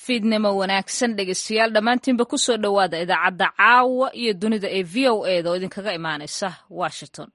fiidnimo wanaagsan dhegeystayaal dhammaantiinba ku soo dhowaada idaacadda caawa iyo dunida ee v o eda oo idinkaga imaanaysa washington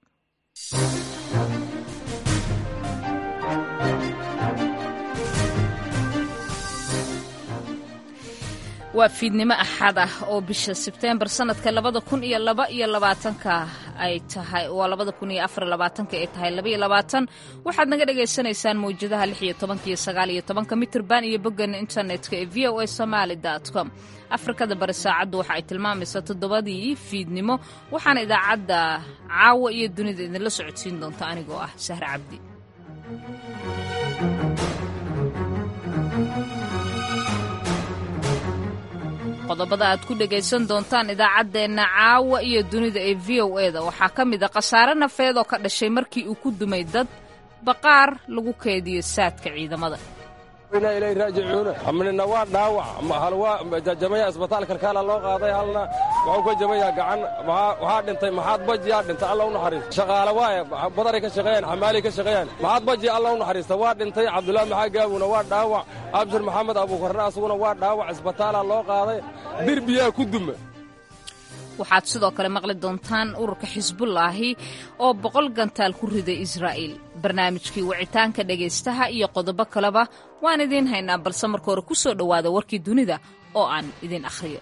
waa fiidnimo axad ah oo bisha sebteembar sanadka labada kun iyo laba iyo labaatanka ay tahay waa labada kun iyo afar labaatanka ay tahay laba iyo labaatan waxaad naga dhagaysanaysaan mawjadaha lix iyo tobanka iyo sagaal iyo tobanka mitirban iyo boggan internetka ee v o a somaali com afrikada bari saacaddu waxa ay tilmaamaysaa toddobadii fiidnimo waxaana idaacadda caawa iyo dunida idinla socodsiin doonta anigoo ah sahre cabdi qodobada aad ku dhegaysan doontaan idaacaddeenna caawa iyo dunida ee v o eda waxaa ka mid a khasaare nafeed oo ka dhashay markii uu ku dumay dad baqaar lagu keediyo saadka ciidamada inaa ilay raajicuuna amnina waa dhaawac hal waa jajamaya isbitaal kalkaala loo qaaday halna wuxuu ka jamayaa gacan waxaa dhintay maxaad bajiyaa dhintay alla u naxariista shaqaale waaye badaray ka shaqeeyaan xamaalay ka shaqeeyaan maxaad bajiya alla u naxariista waa dhintay cabdullaahi maxaa gaabuna waa dhaawac abshir maxamed abuukarna asaguna waa dhaawac isbitaala loo qaaday dirbiyaa ku duma waxaad sidoo kale maqli doontaan ururka xisbullaahi oo boqol gantaal ku riday israa'iil barnaamijkii wicitaanka dhegaystaha iyo qodobo kaleba waan idiin haynaa balse marka hore ku soo dhowaada warkii dunida oo aan idiin akhriyo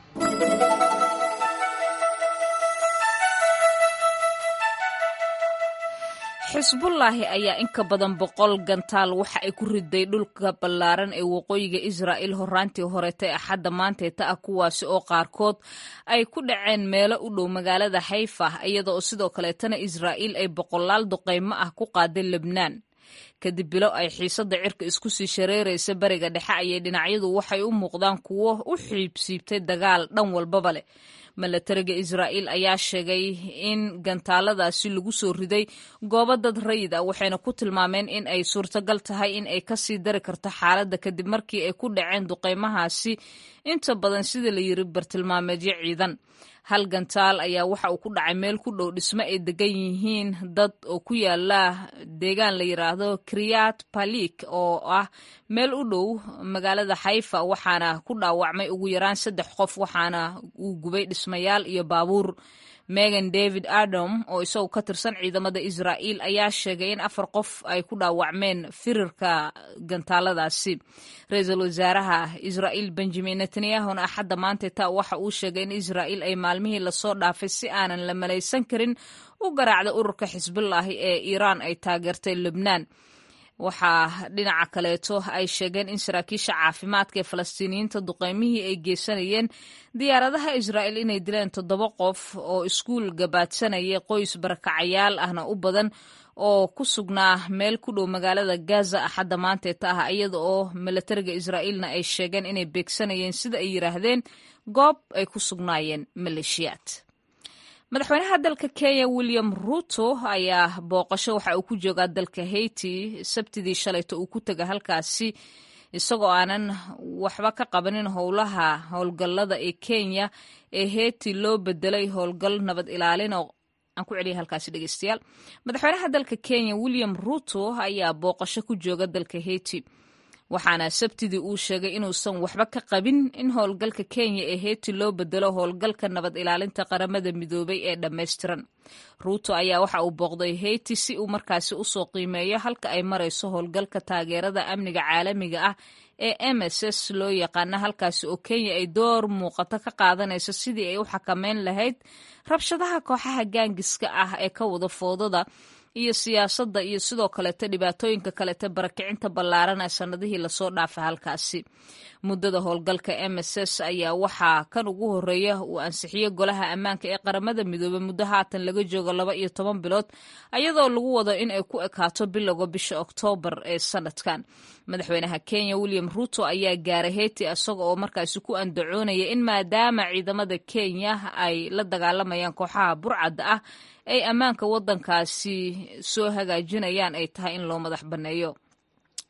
xisbullaahi ayaa in ka badan boqol gantaal waxa ay ku riday dhulka ballaaran ee waqooyiga israa'iil horaantii horeeta ee axadda maanteeta ah kuwaasi oo qaarkood ay ku dhaceen meelo u dhow magaalada xayfa iyada oo sidoo kaleetana israa'iil ay boqolaal duqaymo ah ku qaaday lebnaan kadib bilo ay xiisadda cirka isku sii shareeraysa bariga dhexe ayay dhinacyadu waxay u muuqdaan kuwo u xiibsiibtay dagaal dhan walbaba leh milatariga israa'iil ayaa sheegay in gantaaladaasi lagu soo riday goobo dad rayid ah waxayna ku tilmaameen in ay suurtagal tahay in ay kasii dari karto xaaladda kadib markii ay ku dhaceen duqaymahaasi inta badan sida la yiri bartilmaameedyo ciidan hal gantaal ayaa waxa uu ku dhacay meel ku dhow dhismo ay degan yihiin dad oo ku yaala deegaan la yiraahdo kriyat balik oo ah meel u dhow magaalada xayfa waxaana ku dhaawacmay ugu yaraan saddex qof waxaana uu gubay dhismayaal iyo baabuur megan david adam oo isagu ka tirsan ciidamada israa'iil ayaa sheegay in afar qof ay ku dhaawacmeen firirka gantaaladaasi ra-iisul wasaaraha israa'iil benjamin netanyahuna axadda maanteta waxa uu sheegay in israa'iil ay maalmihii lasoo dhaafay si aanan la malaysan karin u garaacda ururka xisbullaahi ee iiraan ay taageertay lebnaan waxaa dhinaca kaleeto ay sheegeen in saraakiisha caafimaadka ee falastiiniyiinta duqeymihii ay geysanayeen diyaaradaha israa'iil inay dileen toddoba qof oo iskuul gabaadsanaya qoys barakacayaal ahna u badan oo ku sugnaa meel ku dhow magaalada gaza axadda maanteeta ah iyada oo milatariga israa'iilna ay sheegeen inay beegsanayeen sida ay yidhaahdeen goob ay ku sugnaayeen maleeshiyaad madaxweynaha dalka kenya william ruto ayaa booqasho waxa uu ku joogaa dalka haiti sabtidii shalayto uu ku tega halkaasi isagoo aanan waxba ka qabanin howlaha howlgallada ee kenya ee haiti loo bedelay howlgal nabad ilaalin oo aan ku celiya halkaasi dhegeystayaal madaxweynaha dalka kenya william ruto ayaa booqasho ku jooga dalka haiti waxaana sabtidii uu sheegay inuusan waxba ka qabin in howlgalka kenya ee heyti loo bedelo howlgalka nabad ilaalinta qaramada midoobay ee dhammaystiran ruuto ayaa waxa uu booqday heyti si uu markaasi usoo qiimeeyo halka ay marayso howlgalka taageerada amniga caalamiga ah ee m s s loo yaqaana halkaasi oo kenya ay door muuqato ka qaadanayso sidii ay u xakameyn lahayd rabshadaha kooxaha gaangiska ah ee ka wada foodada iyo siyaasadda iyo sidoo kaleeto dhibaatooyinka kaleeto barakicinta ballaaran ee sannadihii lasoo dhaafay halkaasi muddada howlgalka m s s ayaa waxaa kan ugu horeeya uu ansixiyey golaha ammaanka ee qaramada midoobey muddo haatan laga joogo laba iyo toban bilood ayadoo lagu wado in ay ku ekaato bilowga bisha oktoobar ee sanadkan madaxweynaha kenya william ruto ayaa gaaray heyti isaga oo markaasi ku andacoonaya in maadaama ciidamada kenya ay la dagaalamayaan kooxaha burcadda ah ay ammaanka waddankaasi soo hagaajinayaan ay tahay in loo madax banneeyo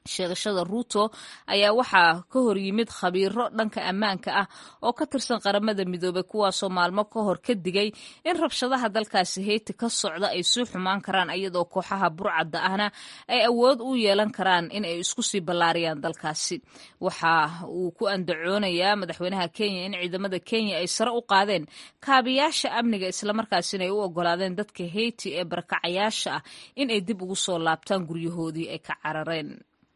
sheegashada ruuto ayaa waxaa ka hor yimid khabiiro dhanka ammaanka ah oo ka tirsan qaramada midoobey kuwaasoo maalmo ka hor ka digay in rabshadaha dalkaasi heyti ka socda ay sii xumaan karaan iyadoo kooxaha burcadda ahna ay awood u yeelan karaan in ay isku sii ballaariyaan dalkaasi waxa uu ku andacoonayaa madaxweynaha kenya in ciidamada kenya ay sare u qaadeen kaabiyaasha amniga islamarkaasina ay u ogolaadeen dadka heyti ee barakacayaasha ah in ay dib ugu soo laabtaan guryahoodii ay ka carareen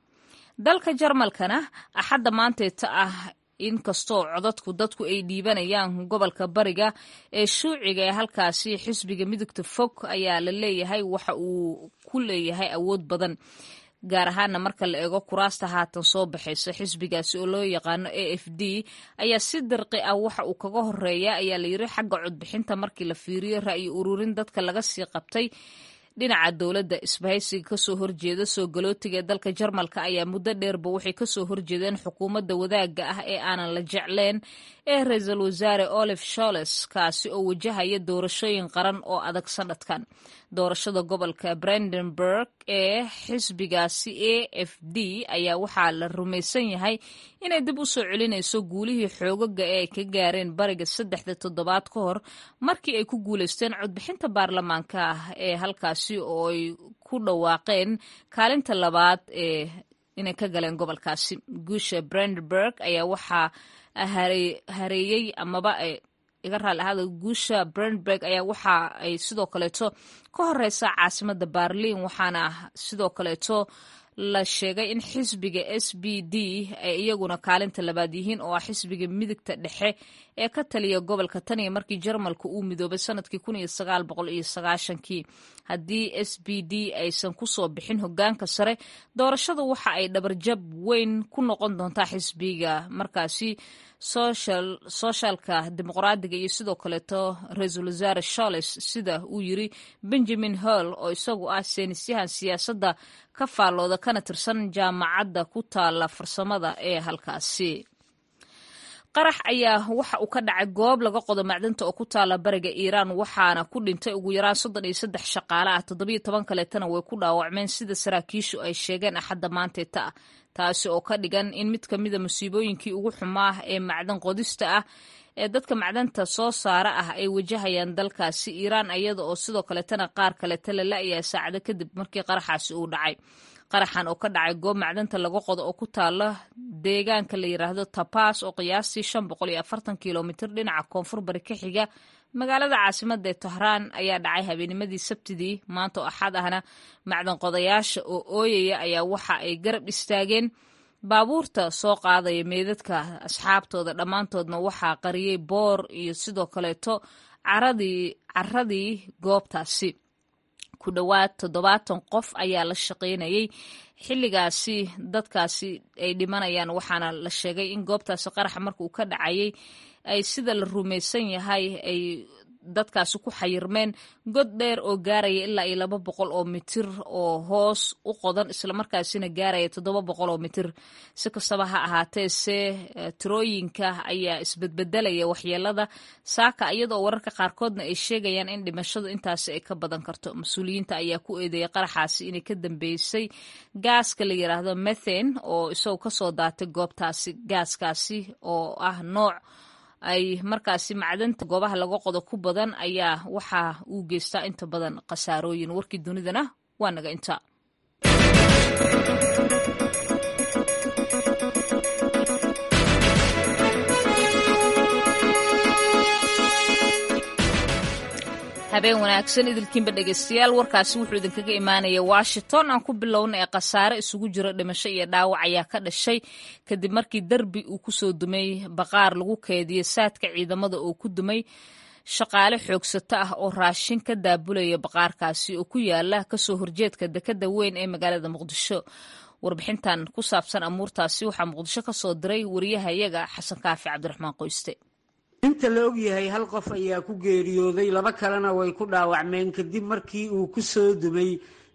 dalka jarmalkana axadda maanteeta ah inkastoo codadku dadku ay dhiibanayaan gobolka bariga ee shuuciga ee halkaasi xisbiga midugta fog ayaa la leeyahay waxa uu ku leeyahay awood badan gaar ahaana marka la eego kuraasta haatan soo baxaysa xisbigaasi oo loo yaqaano a f d ayaa si dirqi ah waxa uu kaga horeeya ayaa la yiri xagga codbixinta markii la fiiriyo ra'yi ururin dadka laga sii qabtay dhinaca dowladda isbahaysiga kasoo horjeeda soo galootiga ee dalka jarmalka ayaa muddo dheerba waxay kasoo horjeedeen xukuumadda wadaagga ah ee aanan la jecleen ee ra-iisul wasaare olif sholes kaasi oo wajahaya doorashooyin qaran oo adag sanadkan doorashada gobolka brandenburg ee xisbigaasi a f d ayaa waxaa la rumaysan yahay inay dib u soo celinayso guulihii xoogaga ee ay ka gaareen bariga saddexda toddobaad ka hor markii ay ku guulaysteen codbixinta baarlamaanka ah ee halkaasi oo ay ku dhawaaqeen kaalinta labaad ee inay ka galeen gobolkaasi guusha brandenburg ayaa waxaa hareeyey amaba iga raali ahaada guusha brandberg ayaa waxa ay sidoo kaleeto ka horeysa caasimada barliin waxaana sidoo kaleeto la sheegay in xisbiga s b d ay iyaguna kaalinta labaad yihiin oo ah xisbiga midigta dhexe ee ka taliya gobolka tan iyo markii jarmalka uu midoobay sanadkii kun iyo sagaal boqol iyo sagaashankii haddii s b d aysan kusoo bixin hogaanka sare doorashadu waxa ay dhabarjab weyn ku noqon doontaa xisbiga markaasi soshaalka dimuqraadiga iyo sidoo kaleeto ra-iisul wasaare sholes sida uu yiri benjamin hall oo isagu ah seenisyahan siyaasadda ka faallooda kana tirsan jaamacadda ku taala farsamada ee halkaasi qarax ayaa waxa uu ka dhacay goob laga qodo macdanta oo ku taala bariga iiraan waxaana ku dhintay ugu yaraan soddon iyo saddex shaqaale ah toddobiyo toban kaleetana way ku dhaawacmeen sida saraakiishu ay sheegeen axadda maanteeta ah taasi oo ka dhigan in mid ka mida musiibooyinkii ugu xumaa ee macdan qodista ah ee dadka macdanta soo saara ah ay wajahayaan dalkaasi iiraan iyada oo sidoo kaleetana qaar kaleta la la-yahay saacado kadib markii qaraxaasi uu dhacay qaraxan oo ka dhacay goob macdanta laga qodo oo ku taala deegaanka la yiraahdo tabaas oo qiyaastii shan boqol iyo afartan kilomitr dhinaca koonfur bari ka xiga magaalada caasimada ee tahraan ayaa dhacay habeenimadii sabtidii maanta oo axad ahna macdan qodayaasha oo ooyaya ayaa waxa ay garab istaageen baabuurta soo qaadaya meedadka asxaabtooda dhammaantoodna waxaa qariyey boor iyo sidoo kaleeto caradii caradii goobtaasi ku dhowaad toddobaatan qof ayaa la shaqaynayay xilligaasi dadkaasi ay dhimanayaan waxaana la sheegay in goobtaasi qaraxa marka uu ka dhacayay ay sida la rumaysan yahay ay dadkaasi ku xayirmeen god dheer oo gaaraya ilaa iyo laba boqol oo mitir oo hoos u qodan islamarkaasina gaaraya toddoba boqol oo mitir si kastaba ha ahaatee se tirooyinka ayaa isbedbedelaya waxyeelada saaka iyadoo wararka qaarkoodna ay sheegayaan in dhimashadu intaasi ay ka badan karto mas-uuliyiinta ayaa ku eedeeyay qaraxaasi inay ka dambeysay gaaska la yiraahdo methane oo isagoo kasoo daatay goobtaasi gaaskaasi oo ah nooc ay markaasi macdanta goobaha laga qodo ku badan ayaa waxa uu geystaa inta badan khasaarooyin warkii dunidana waa naga inta habeen wanaagsan idilkiinba dhegeystayaal warkaasi wuxuu idinkaga imaanaya washington aan ku bilowna ee khasaare isugu jiro dhimasho iyo dhaawac ayaa ka dhashay kadib markii derbi uu kusoo dumay baqaar lagu keediyo saadka ciidamada oo ku dumay shaqaale xoogsato ah oo raashin ka daabulaya baqaarkaasi oo ku yaala kasoo horjeedka dekada weyn ee magaalada muqdisho warbixintan ku saabsan amuurtaasi waxaa muqdisho kasoo diray wariyahayaga xasan kaafi cabdiraxmaan qoyste inta la ogyahay hal qof ayaa ku geeriyooday laba kalena way ku dhaawacmeen kadib markii uu ku soo dumay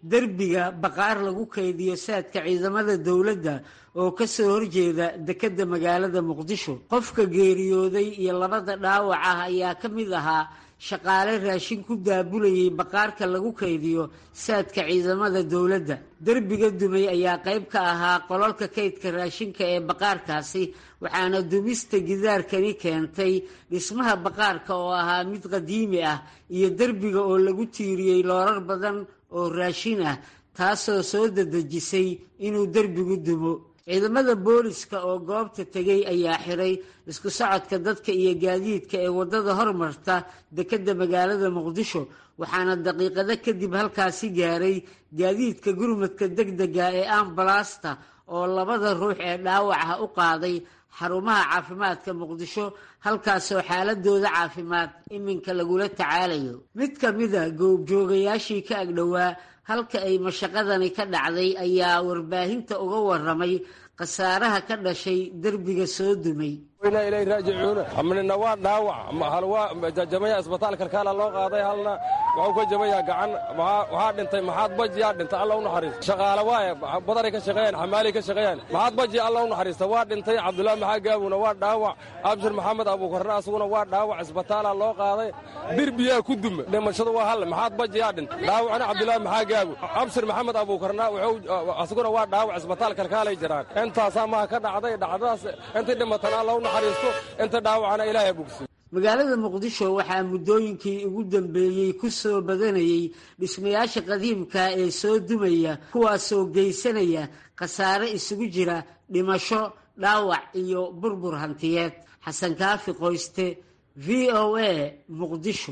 derbiga baqaar lagu kaydiyo saadka ciidamada dowladda oo ka soo horjeeda dekedda magaalada muqdisho qofka geeriyooday iyo labada dhaawac ah ayaa ka mid ahaa shaqaale raashin ku daabulayay baqaarka lagu kaydiyo saadka ciidamada dowladda derbiga dumay ayaa qayb ka ahaa qololka kaydka raashinka ee baqaarkaasi waxaana dumista gidaarkani keentay dhismaha baqaarka oo ahaa mid qadiimi ah iyo derbiga oo lagu tiiriyey loorar badan oo raashin ah taasoo soo dadejisay inuu derbigu dumo ciidamada booliska oo goobta tegay ayaa xiray isku socodka dadka iyo gaadiidka ee waddada hormarta dekedda magaalada muqdisho waxaana daqiiqado kadib halkaasi gaaray gaadiidka gurmadka degdega ee ambalaasta oo labada ruux ee dhaawaca u qaaday xarumaha caafimaadka muqdisho halkaasoo xaaladooda caafimaad iminka lagula tacaalayo mid ka mida goobjoogayaashii ka agdhowaa halka ay mashaqadani ka dhacday ayaa warbaahinta uga waramay khasaaraha ka dhashay derbiga soo dumay inaa ilay raajicuuna amnina waa dhaawac hal waa jajamaya isbitaal kalkaala loo qaaday halna wuxuu ka jamayaa gacan waxaa dhintay maxaad bajiyaa dhintay alla u naxariista shaqaale waaye badaray ka shaqeeyaan xamaalay ka shaqeeyaan maxaad baji alla u naxariista waa dhintay cabdullaahi maxaa gaabuna waa dhaawac abshir maxamed abuukarna asaguna waa dhaawac isbitaala loo qaaday derbiyaa ku duma dhimashadu waa halle maxaad bajiyaa dhintay dhaawacna cabdullaahi maxaa gaabu abshir maxamed abuukarna asaguna waa dhaawac isbitaal kalkaalay jiraan intaasaa maha ka dhacday dhacdadaas intii dhimatan alla u naxariisto inta dhaawacana ilaahay bogsi magaalada muqdisho waxaa muddooyinkii ugu dambeeyey ku soo badanayay dhismayaasha qadiimka ee soo dumaya kuwaasoo geysanaya khasaare isugu jira dhimasho dhaawac iyo burbur hantiyeed xasan kaafi qoyste v o a muqdisho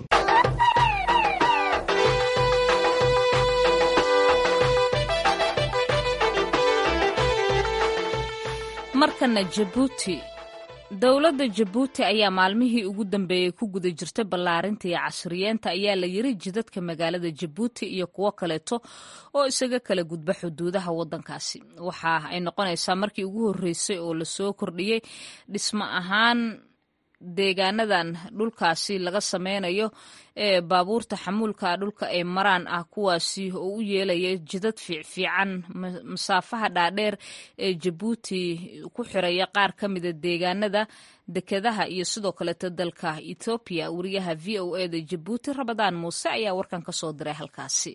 markana jabuuti dowladda jabuuti ayaa maalmihii ugu dambeeyey ku guda jirtay ballaarinta iyo casriyeenta ayaa la yiri jidadka magaalada jabuuti iyo kuwo kaleeto oo isaga kala gudba xuduudaha waddankaasi waxa ay noqonaysaa markii ugu horreysay oo lasoo kordhiyey dhismo ahaan deegaanadan dhulkaasi laga sameynayo ee baabuurta xamuulka dhulka ay maraan ah kuwaasi oo u yeelaya jidad fiicfiican masaafaha dhaadheer ee jabuuti ku xiraya qaar ka mida deegaanada dekedaha iyo sidoo kaleeto dalka ethoobiya wariyaha v o e da jabuuti rabadaan muuse ayaa warkan ka soo diray halkaasi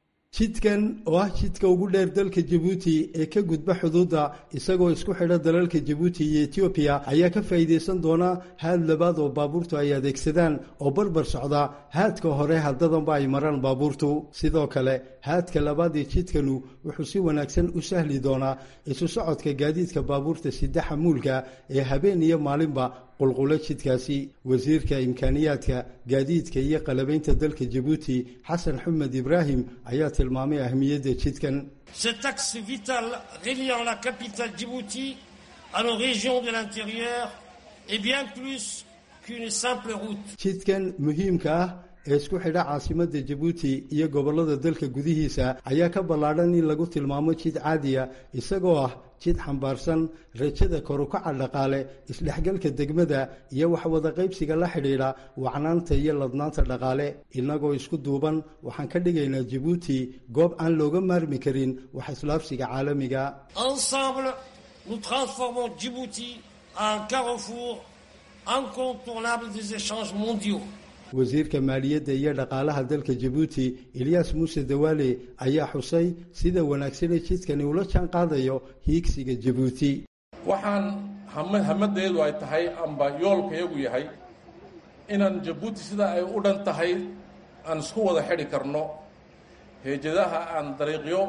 jidkan oo ah jidka ugu dheer dalka jabuuti ee ka gudba xuduudda isagoo isku xidha dalalka jabuuti iyo etoobiya ayaa ka faa'iidaysan doona haad labaad oo baabuurtu ay adeegsadaan oo barbar socda haadka hore haddadanba ay maraan baabuurtu sidoo kale haadka labaad ee jidkanu wuxuu si wanaagsan u sahli doonaa isu socodka gaadiidka baabuurta sida xamuulka ee habeen iyo maalinba qulqulo jidkaasi wasiirka imkaaniyaadka gaadiidka iyo qalabaynta dalka jabuuti xasan xumed ibraahim ayaa tilmaamay ahmiyadda jidkan cet axe vital reliant la capitale djibouti à nos régions de l'intérieur est bien plus qu'une simple route jidkan muhiimka ah ee isku xidha caasimadda jabuuti iyo gobollada dalka gudihiisa ayaa ka ballaadhan in lagu tilmaamo jid caadiya isagoo ah jid xambaarsan rajada korukaca dhaqaale isdhexgalka degmada iyo waxwada qaybsiga la xidhiidha wacnaanta iyo ladnaanta dhaqaale innagoo isku duuban waxaan ka dhigaynaa jabuuti goob aan looga maarmi karin wax islaabsiga caalamiga ensemble nous transformons djibouti en carrefour incontournable des échanges mondiaux wasiirka maaliyadda iyo dhaqaalaha dalka jabuuti eliyas muuse dawaale ayaa xusay sida wanaagsanee jidkani ula jaan qaadayo hiigsiga jabuuti waxaan hamadeedu ay tahay amba yoolkayagu yahay inaan jabuuti sida ay u dhan tahay aan isku wada xidhi karno heejadaha aan dariiqyo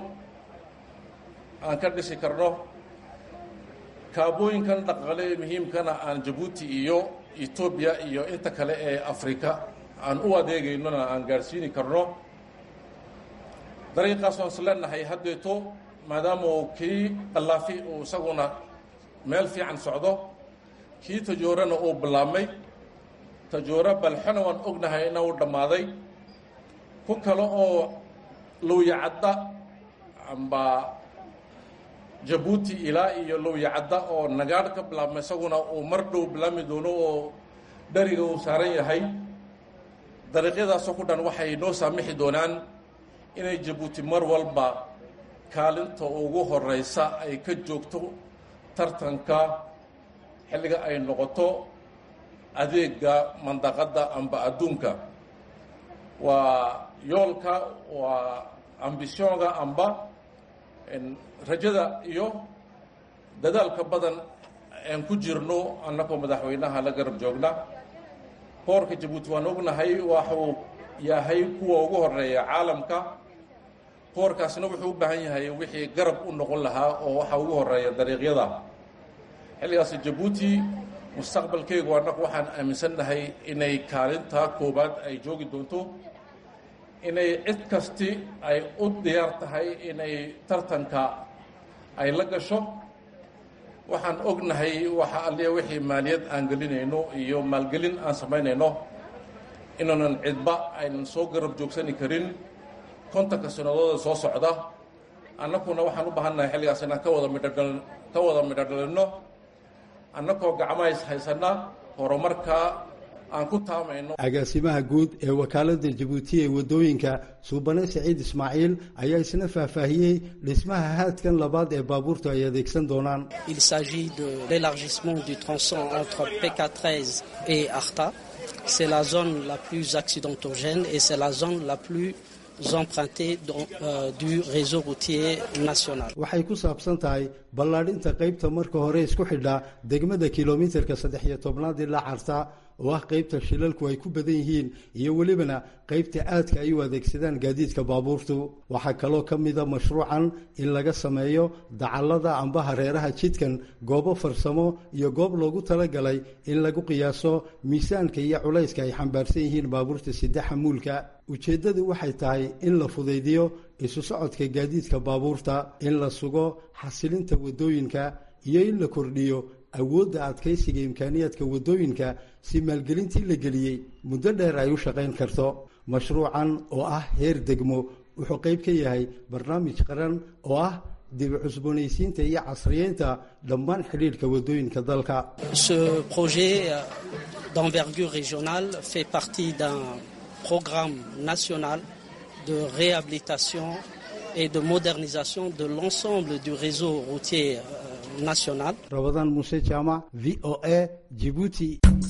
aan ka dhisi karno kaabooyinkan dhaqaale ee muhiimkana aan jabuuti iyo etoobiya iyo inta kale ee afrika aan u adeegaynona aan gaadhsiini karno dariiqaas waan is leenahay haddeeto maadaama uu kii qallaafi uu isaguna meel fiican socdo kii tajoorana uu bilaabmay tajooro balxona waan ognahay ina uu dhammaaday ku kale oo lowyacadda amba jabuuti ilaa iyo lowyacadda oo nagaadh ka bilaabma isaguna uu mar dhow bilaabmi doono oo dheriga uu saaran yahay dariiqyadaasoo ku dhan waxay noo saamixi doonaan inay jabuuti mar walba kaalinta ugu horeysa ay ka joogto tartanka xilliga ay noqoto adeega mandaqadda amba adduunka waa yoolka waa ambisyoonga amba rajada iyo dadaalka badan aan ku jirno annagoo madaxweynaha la garab joogna boorka jabuuti waan ognahay waxuu yahay kuwa ugu horeeya caalamka boorkaasna wuxuu u baahan yahay wixii garab u noqon lahaa oo waxa ugu horeeya dariiqyada xilligaas jabuuti mustaqbalkeygu annagu waxaan aaminsannahay inay kaalinta koowaad ay joogi doonto inay cid kasti ay u diyaar tahay inay tartanka ay la gasho waxaan ognahay waxa alliya wixii maaliyad aan gelinayno iyo maalgelin aan samaynayno inaanan cidba aynan soo garab joogsani karin kontanka sanadooda soo socda annaguna waxaan u baahannahay xilligaas inaan ka wada midhodhal ka wada midho dhalinno annagoo gacmahays haysana horumarka aan ku taamayno agaasimaha guud ee wakaaladda jabuuti ee waddooyinka suubane saciid ismaaciil ayaa isna faahfaahiyey dhismaha haadkan labaad ee baabuurtu ay adeegsan doonaan il s'agit de l'élargissement du tronçon entre PK13 et Arta c'est la zone la plus accidentogène et c'est la zone la plus empruntée euh, du réseau routier national waxay ku saabsan tahay ballaadhinta qaybta marka hore isku xidha degmada kilomitarka saddex iyo tobnaad ilaa carta oo ah qaybta shilalku ay ku badan yihiin iyo welibana qaybta aadka ay u adeegsadaan gaadiidka baabuurtu waxaa kaloo ka mida mashruucan in laga sameeyo dacallada amba hareeraha jidkan goobo farsamo iyo goob loogu talagalay in lagu qiyaaso miisaanka iyo culayska ay xambaarsan yihiin baabuurta sidexa muulka ujeeddadu waxay tahay in la fudaydiyo isu socodka gaadiidka baabuurta in la sugo xasilinta waddooyinka iyo in la kordhiyo awoodda adkaysiga imkaaniyaadka waddooyinka si maalgelintii la geliyey muddo dheer ay u shaqayn karto mashruucan oo ah heer degmo wuxuu qayb ka yahay barnaamij qaran oo ah dib cusboonaysiinta iyo casriyeynta dhammaan xidhiidhka waddooyinka dalka ce projet d'envergure régionale fait partie d'un programme national de réhabilitation et de modernisation de l'ensemble du réseau routier national. Ramadan Mousse Chama, VOA, Djibouti.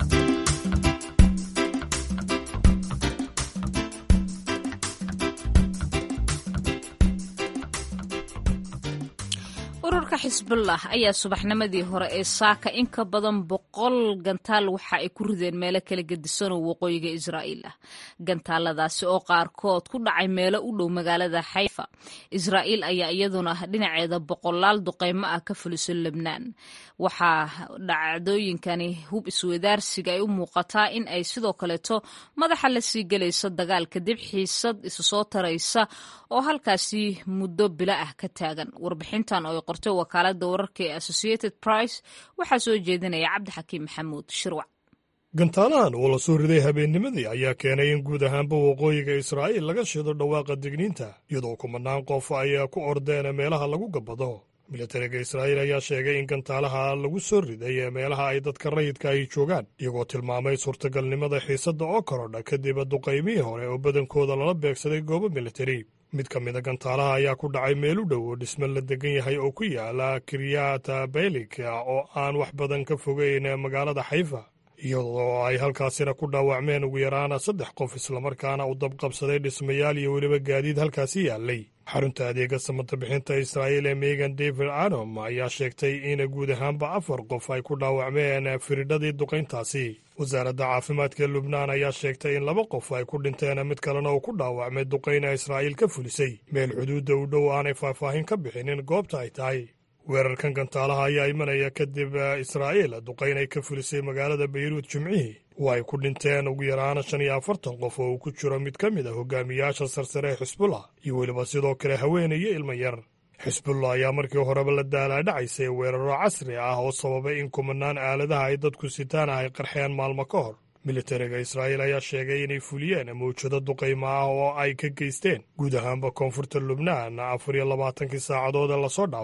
ururka xisbullah ayaa subaxnimadii hore ee saaka in ka badan boqol gantaal waxa ay ku rideen meelo kala gedisanoo waqooyiga israa'iil ah gantaaladaasi oo qaarkood ku dhacay meelo u dhow magaalada xayfa israa'iil ayaa iyaduna dhinaceeda boqolaal duqeymo ah ka fuliso lebnaan waxaa dhacdooyinkani hub iswadaarsiga ay u muuqataa in ay sidoo kaleeto madaxa la sii gelayso dagaal kadib xiisad isu soo taraysa oo halkaasi muddo bilo ah ka taagan warbixintan oo ay qortay wakaalada wararka ee associated price waxaa soo jeedinaya cabdixakiim maxamuud shirwac gantaalahan oo la soo riday habeennimadii ayaa keenay in guud ahaanba waqooyiga israa'iil laga shido dhawaaqa digniinta iyadoo kumanaan qof ay ku ordeen meelaha lagu gabbado militariga israa'iil ayaa sheegay in gantaalaha lagu soo riday ee meelaha ay dadka rayidka ay joogaan iyagoo tilmaamay suurtagalnimada xiisadda oo korodha kadib duqaymihii hore oo badankooda lala beegsaday goobo militari mid ka mida gantaalaha ayaa ku dhacay meel u dhow oo dhisme la degan yahay oo ku yaala kiryata belik oo aan wax badan ka fogeyn magaalada xayfa iyadoo ay halkaasina ku dhaawacmeen ugu yaraan saddex qof islamarkaana u dabqabsaday dhismayaal iyo weliba gaadiid halkaasi yaallay xarunta adeega samata bixinta israa'iil ee megan david anom ayaa sheegtay in guud ahaanba afar qof ay ku dhaawacmeen firidhadii duqayntaasi wasaaradda caafimaadka lubnaan ayaa sheegtay in laba qof ay ku dhinteen mid kalena uu ku dhaawacmay duqayna israa'iil ka fulisay meel xuduudda u dhow aanay faahfaahin ka bixinin goobta ay tahay weerarkan gantaalaha ayaa imanaya kadib israa'iil duqayn ay ka fulisay magaalada bayruud jimcihii oo ay ku dhinteen ugu yaraan shan iyo afartan qof oo uu ku jiro mid ka mid a hogaamiyaasha sarsare ee xisbullah iyo weliba sidoo kale haweenay iyo ilmo yar xisbullah ayaa markii horeba la daalaadhacaysay weeraro casri ah oo sababay in kumanaan aaladaha ay dadku sitaan ah ay qarxeen maalmo ka hor militariga israa'iil ayaa sheegay inay fuliyeen mawjado duqaymo ah oo ay ka geysteen guud ahaanba koonfurta lubnaan afar iyo labaatankii saacadood ee lasoo dhaafay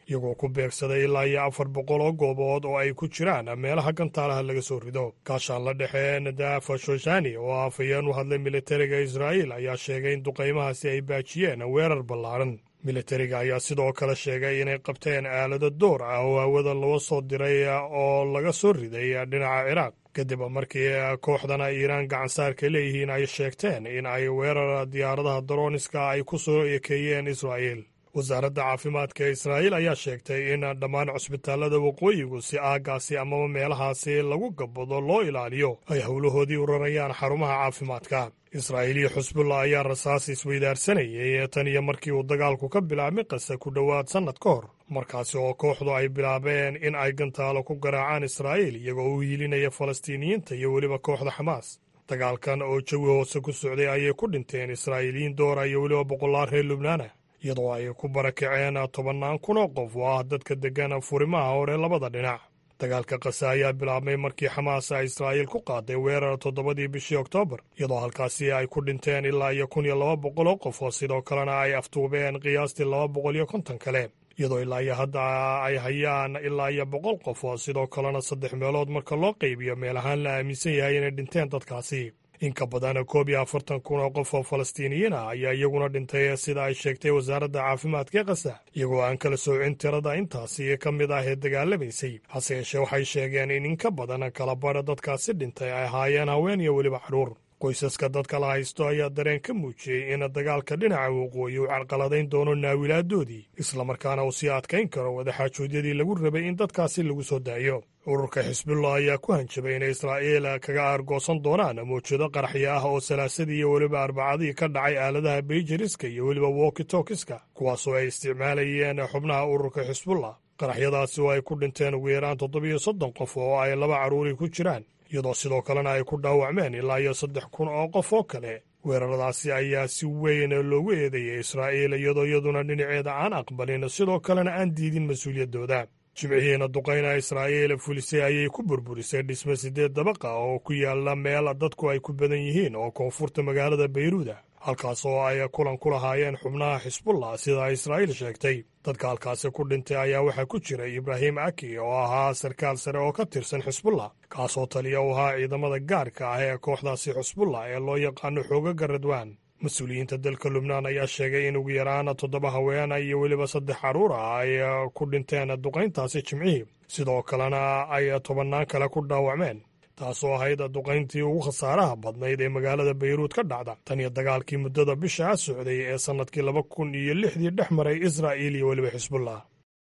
iyagoo ku beegsaday ilaa iyo afar boqol oo goobood oo ay ku jiraan meelaha gantaalaha laga soo rido gaashaan la dhexe nadafa shoshani oo afhayeen u hadlay militariga israa'iil ayaa sheegay in duqaymahaasi ay baajiyeen weerar ballaaran militariga ayaa sidoo kale sheegay inay qabteen aalado door ah oo hawada loo soo diray oo laga soo riday dhinaca ciraaq kadib markii kooxdana iiraan gacansaarka leeyihiin ay sheegteen in ay weerar diyaaradaha darooniska ay ku soo ekeeyeen israa'iil wasaaradda caafimaadka ee israa'iil ayaa sheegtay in dhammaan cusbitaallada waqooyigu si aaggaasi amaba meelahaasi lagu gabbado loo ilaaliyo ay howlahoodii u rarayaan xarumaha caafimaadka israa'iil iyo xusbullah ayaa rasaas isweydaarsanayay tan iyo markii uu dagaalku ka bilaabmay qasa ku dhowaad sannad ka hor markaasi oo kooxdu ay bilaabeen in ay gantaalo ku garaacaan israa'iil iyagoo u hiilinaya falastiiniyiinta iyo weliba kooxda xamaas dagaalkan oo jawi hoose ku socday ayay ku dhinteen israa'iiliyiin doora iyo weliba boqolaal reer lubnaana iyadoo ay ku barakaceen tobannaan kun oo qof oo ah dadka deggan furimaha hore labada dhinac dagaalka kasa ayaa bilaabmay markii xamaas ay israa'iil ku qaaday weerar toddobadii bishii oktoobar iyadoo halkaasi ay ku dhinteen ilaa iyo kun iyo laba boqol oo qof oo sidoo kalena ay aftuubeen qiyaastii laba boqol iyo konton kale iyadoo ilaa iyo hadda ay hayaan ilaa iyo boqol qof oo sidoo kalena saddex meelood marka loo qaybiyo meel ahaan la aaminsan yahay inay dhinteen dadkaasi in ka badan koob iyo afartan kun oo qof oo falastiiniyiin ah ayaa iyaguna dhintay sida ay sheegtay wasaaradda caafimaadka ee kasa iyagoo aan kala soocin tirada intaasi ka mid ah ee dagaalamaysay hase yeeshee waxay sheegeen in in ka badan kala badha dadkaasi dhintay ay ahaayeen haween iyo weliba carruur qoysaska dadka la haysto ayaa dareen ka muujiyey in dagaalka dhinaca waqooyi uu carqaladayn doono naawilaadoodii islamarkaana uu sii adkayn karo wadaxaajoodyadii lagu rabay in dadkaasi lagu soo daayo ururka xisbullah ayaa ku hanjabay inay israa'iil kaga aargoosan doonaan mawjado qaraxyo ah oo salaasadii iyo weliba arbacadii ka dhacay aaladaha beijariska iyo weliba wokitokiska kuwaasoo ay isticmaalayeen xubnaha ururka xisbullah qaraxyadaasi oo ay ku dhinteen ugu yaraan toddobiyo soddon qof oo ay laba carruuri ku jiraan iyadoo sidoo kalena ay ku dhaawacmeen ilaa iyo saddex kun oo qof oo kale weeraradaasi ayaa si weyn loogu eedeeyay israa'iil iyadoo iyaduna dhinaceeda aan aqbalin sidoo kalena aan diidin mas-uuliyaddooda jimcihiina duqayna israa'iil fulisay ayay ku burburisay dhisme siddeed dabaqa oo ku yaalla meel dadku ay ku badan yihiin oo koonfurta magaalada bayruuda halkaas oo ay kulan ku lahaayeen xubnaha xisbullah sida israa'iil sheegtay dadka halkaasi ku dhintay ayaa waxaa ku jiray ibraahim aki oo ahaa sarkaal sare oo ka tirsan xisbullah kaasoo taliya u ahaa ciidamada gaarka ah ee kooxdaasi xisbullah ee loo yaqaano xoogaga radwaan mas-uuliyiinta dalka lubnaan ayaa sheegay in ugu yaraan toddoba haweena iyo weliba saddex carruur ah ay ku dhinteen duqayntaasi jimcihii sidoo kalena ay tobannaan kale ku dhaawacmeen taasoo ahayd duqayntii ugu khasaaraha badnayd ee magaalada bayruud ka dhacda tan iyo dagaalkii muddada bishaa socday ee sannadkii laba kun iyo lixdii dhex maray israa'iil iyo weliba xisbullah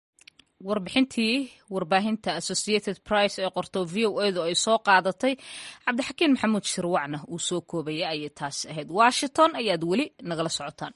warbixintii warbaahinta associated price ee qorto v o edu ay soo qaadatay cabdixakiin maxamuud shirwacna uu soo koobaya ayay taasi ahayd washington ayaad weli nagala socotaan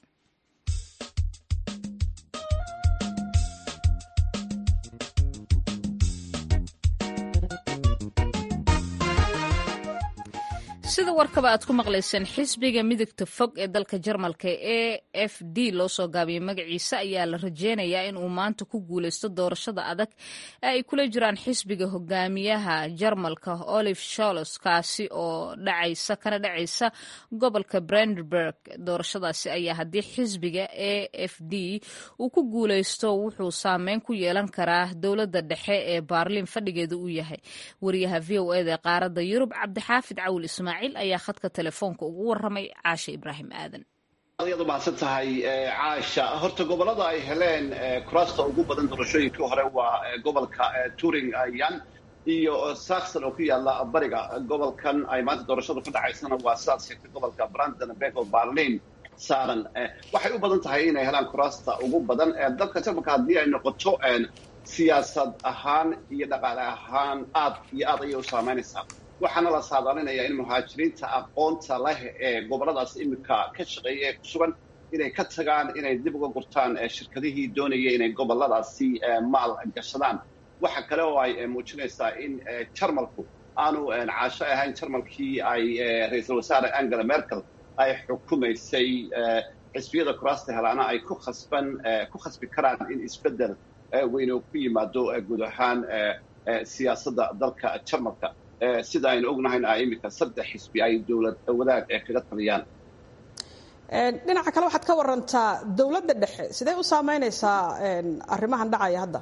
sida warkaba aad ku maqlayseen xisbiga midigta fog ee dalka jarmalka e f d loo soo gaabiyey magaciisa ayaa la rajeynayaa in uu maanta ku guuleysto doorashada adag ee ay kula jiraan xisbiga hogaamiyaha jarmalka olive sholos kaasi oo dhacaysa kana dhacaysa gobolka brandenburg doorashadaasi ayaa haddii xisbiga e f d uu ku guuleysto wuxuu saameyn ku yeelan karaa dowladda dhexe ee baarliin fadhigeeda uu yahay wariyaha v o eda qaaradda yurub cabdixaafid cawil ismaaciil ayaa khadka telefoonka ugu waramay caasha ibraahim aadan ayaad u mahadsan tahay caasha horta gobolada ay heleen kuraasta ugu badan doorashooyinkii hore waa gobolka turingan iyo saxon oo ku yaala bariga gobolkan ay maanta doorashadu ka dhacaysana waa sidaad sheegtay gobolka brandenburg oo barlin saaran waxay u badan tahay inay helaan kuraasta ugu badan dalka jarmalka haddii ay noqoto siyaasad ahaan iyo dhaqaale ahaan aad iyo aad ayay u saameynaysaa waxaana la saadaalinayaa in muhaajiriinta aqoonta leh ee goboladaas iminka ka shaqeeya ee ku sugan inay ka tagaan inay dib uga gurtaan shirkadihii doonaya inay goboladaasi maal gashadaan waxa kale oo ay muujinaysaa in jarmalku aanu caasho ahayn jarmalkii ay ra-iisul wasaare angela merkel ay xukumaysay xisbiyada kuraasta helaana ay ku khasban ku khasbi karaan in isbeddel weyn oo ku yimaado guud ahaan siyaasadda dalka jarmalka sida aynu ognahayna iminka saddex xisbi ay dowlad wadaag ee kaga taliyaan dhinaca kale waxaad ka warantaa dowladda dhexe sidee u saameynaysaa arrimahan dhacaya hadda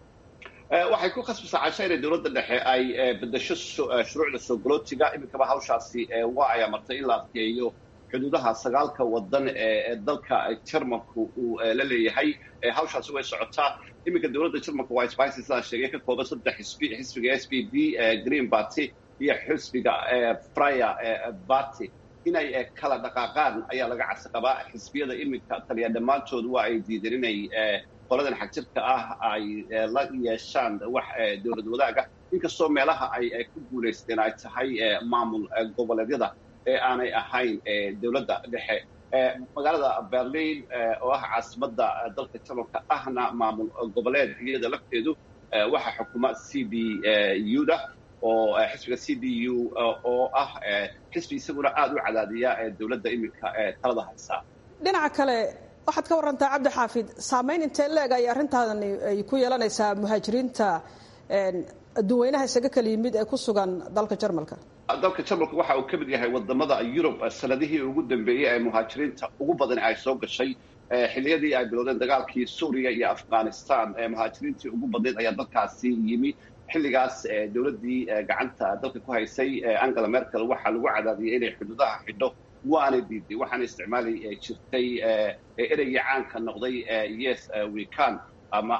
waxay ku khasbaysaa casha inay dowladda dhexe ay bedesho shuruucda soo galootiga iminkaba hawshaasi waa ay amartay in la adkeeyo xuduudaha sagaalka wadan ee dalka jarmalku uu la leeyahay hawshaasi way socotaa iminka dowladda jarmalka waa spicy sidaan sheegay ka kooban saddex xisbi xisbiga s p d green party iyo xisbiga fryer party inay kala dhaqaaqaan ayaa laga cabsi qabaa xisbiyada iminka taliya dhammaantood waa ay diideen inay qoladan xagjirka ah ay la yeeshaan wax dowlad wadaaga inkastoo meelaha ay ku guulaysteen ay tahay maamul goboleedyada ee aanay ahayn dowladda dhexe magaalada berlin oo ah caasimadda dalka jarmalka ahna maamul goboleed iyada lafteedu waxaa xukuma c d u da oo xisbiga c d u oo ah xisbi isaguna aada u cadaadiya dowladda iminka talada haysaa dhinaca kale waxaad ka warantaa cabdi xaafid saameyn intee leeg ay arrintaani ay ku yeelanaysaa muhaajiriinta adduunweynaha isaga kala yimid ee ku sugan dalka jarmalka dalka jarmalka waxa uu ka mid yahay wadamada yurub sanadihii ugu dambeeyey ee muhaajiriinta ugu badan ay soo gashay xilliyadii ay bilowdeen dagaalkii suuriya iyo afghanistan muhaajiriintii ugu badnayd ayaa dalkaasi yimi xilligaas dowladdii gacanta dalka ku haysay angela merkel waxaa lagu cadaadiyay inay xuduudaha xidho waana diiday waxaana isticmaali jirtay ereygii caanka noqday yes wecan ama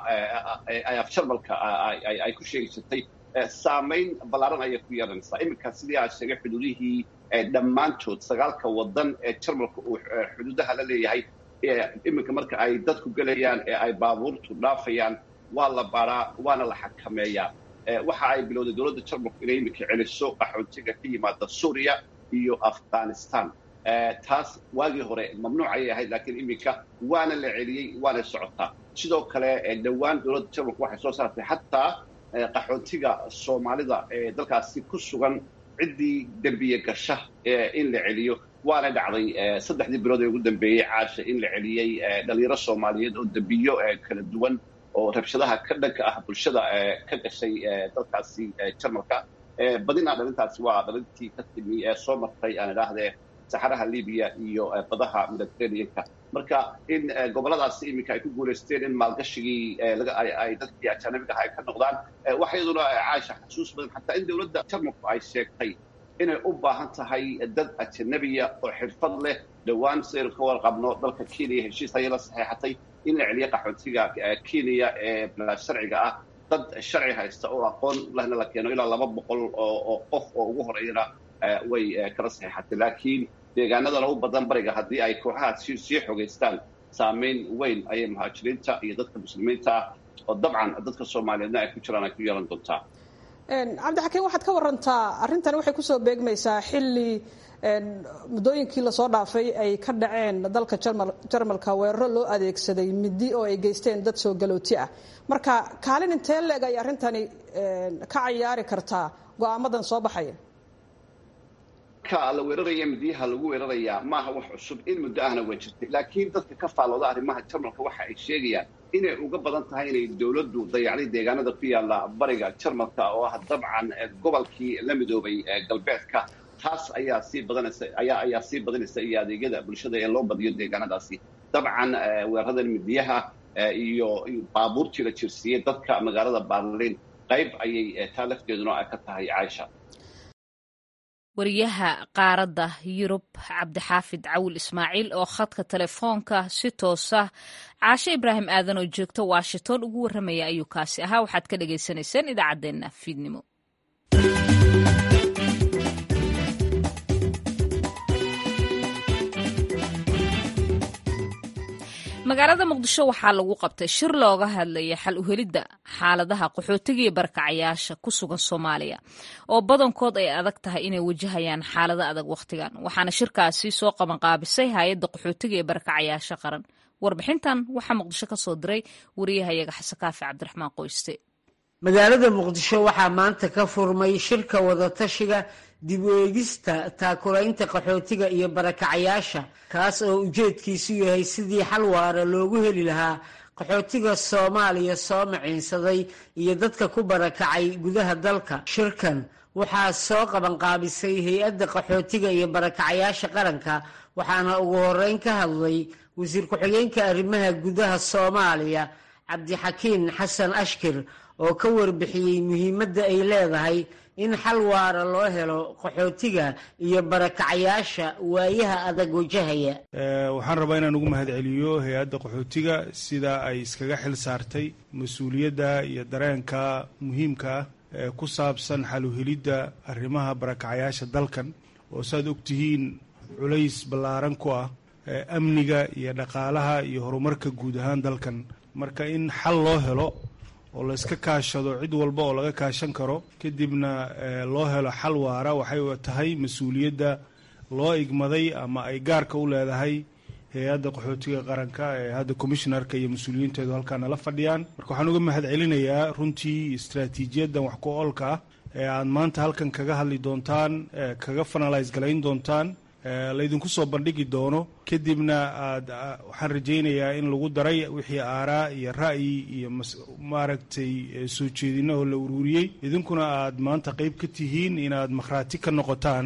af jarmalka ay ku sheegi jirtay saamayn ballaaran ayay ku yeelanaysaa iminka sidii aad sheegay xuduudihii dhammaantood sagaalka wadan ee jarmalka uu xuduudaha la leeyahay iminka marka ay dadku gelayaan ee ay baabuurtu dhaafayaan waa la baraa waana la xakameeyaa waxa ay bilowday dowladda jarmalku inay iminka celiso qaxoontiga ka yimaada suuriya iyo afghanistan taas waagii hore mamnuuc ayay ahayd laakiin iminka waana la celiyey waana socotaa sidoo kale dhowaan dowladda jarmalku waxay soo saartay xataa qaxoontiga soomaalida ee dalkaasi ku sugan ciddii dembiye gasha in la celiyo waana dhacday saddexdii bilood ee ugu dambeeyey caasha in la celiyey dhalinyaro soomaaliyeed oo dembiyo kala duwan oo rabshadaha ka dhanka ah bulshada ka gashay dalkaasi jarmalka badina dhalintaasi waa dhalintii ka timi ee soo martay aan idhaahdee saxaraha libiya iyo badaha mediterraneanka marka in goboladaasi iminka ay ku guulaysteen in maalgashigii ay dadkii ajaanabiga aha ay ka noqdaan waxa iyaduna caasha xasuus badan xataa in dowladda jarmalku ay sheegtay inay u baahan tahay dad ajanabiya oo xirfad leh dhowaan sidaynu ka warqabno dalka kenya heshiis ayay la saxeexatay in la celiyo qaxootiga kenya ee sharciga ah dad sharci haysta oo aqoon lehna la keeno ilaa laba boqol oo qof oo ugu horeeyana way kala saxeexatay laakiin deegaanadana u badan bariga haddii ay kooxaha sii xogaystaan saamayn weyn ayay muhaajiriinta iyo dadka muslimiinta ah oo dabcan dadka soomaaliyeedna ay ku jiraan ay ku yeelan doontaa cabdixakiin waxaad ka warantaa arrintan waxay kusoo beegmaysaa xilli muddooyinkii lasoo dhaafay ay ka dhaceen dalka jarmalka weeraro loo adeegsaday midi oo ay geysteen dad soo galooti ah marka kaalin intee leeg ay arrintani ka cayaari kartaa go-aamadan soo baxaya ka la weeraraya midiyaha lagu weerarayaa maaha wax cusub in muddo ahna waa jirtay laakiin dadka ka faallooda arrimaha jarmalka waxa ay sheegayaan inay uga badan tahay inay dowladdu dayacday deegaanada ku yaalla bariga jarmalka oo ah dabcan gobolkii la midoobay galbeedka taas ayaa sii badanaysa ayaa ayaa sii badanaysa iyo adeegyada bulshada ee loo badiyo deegaanadaasi dabcan weeraradan midiyaha iyo baabuurtii la jirsiiyey dadka magaalada baarliin qayb ayay taa lafteeduna ka tahay caaisha wariyaha qaaradda yurub cabdixaafid cawil ismaaciil oo khadka telefoonka si toosa caashe ibraahim aadan oo joogta washington ugu warramaya ayuu kaasi ahaa waxaad ka dhagaysanayseen idaacaddeenna fiidnimo magaalada muqdisho waxaa lagu qabtay shir looga hadlaya xal uhelidda xaaladaha qaxootiga iyo barakacayaasha ku sugan soomaaliya oo badankood ay adag tahay inay wajahayaan xaalado adag wakhtigan waxaana shirkaasi soo qabanqaabisay hay-adda qaxootiga iyo barakacayaasha qaran warbixintan waxaa muqdisho ka soo diray wariyahayaga xasankaafi cabdiraxmaan qoyste magaalada muqdisho waxaa maanta ka furmay shirka wadatashiga dib u eegista taakulaynta qaxootiga iyo barakacayaasha kaas oo ujeedkiisu yahay sidii xal waara loogu heli lahaa qaxootiga soomaaliya soo maciinsaday iyo dadka ku barakacay gudaha dalka shirkan waxaa soo qabanqaabisay hay-adda qaxootiga iyo barakacyaasha qaranka waxaana ugu horeyn ka hadlay wasiir ku-xigeenka arrimaha gudaha soomaaliya cabdixakiin xasan ashkir oo ka warbixiyey muhiimadda ay leedahay in xal waara loo helo qaxootiga iyo barakacyaasha waayaha adag wajahaya waxaan rabaa inaan ugu mahadceliyo hay-adda qaxootiga sida ay iskaga xil saartay mas-uuliyadda iyo dareenka muhiimka ah ee ku saabsan xaluhelidda arrimaha barakacyaasha dalkan oo saaad ogtihiin culays ballaaran ku ah amniga iyo dhaqaalaha iyo horumarka guud ahaan dalkan marka in xal loo helo oo la iska kaashado cid walba oo laga kaashan karo kadibna loo helo xal waara waxay tahay mas-uuliyadda loo igmaday ama ay gaarka u leedahay hay-adda qaxootiga qaranka ee hadda commishnarka iyo mas-uuliyiinteedu halkaa nala fadhiyaan marka waxaan uga mahad celinayaa runtii istraatiijiyaddan wax ku oolka ah ee aad maanta halkan kaga hadli doontaan kaga fanalise galayn doontaan laydinku soo bandhigi doono kadibna aad waxaan rajaynayaa in lagu daray wixii aaraa iyo ra'yi iyo maaragtay soo jeedinahoo la ururiyey idinkuna aad maanta qeyb ka tihiin inaad makhraati ka noqotaan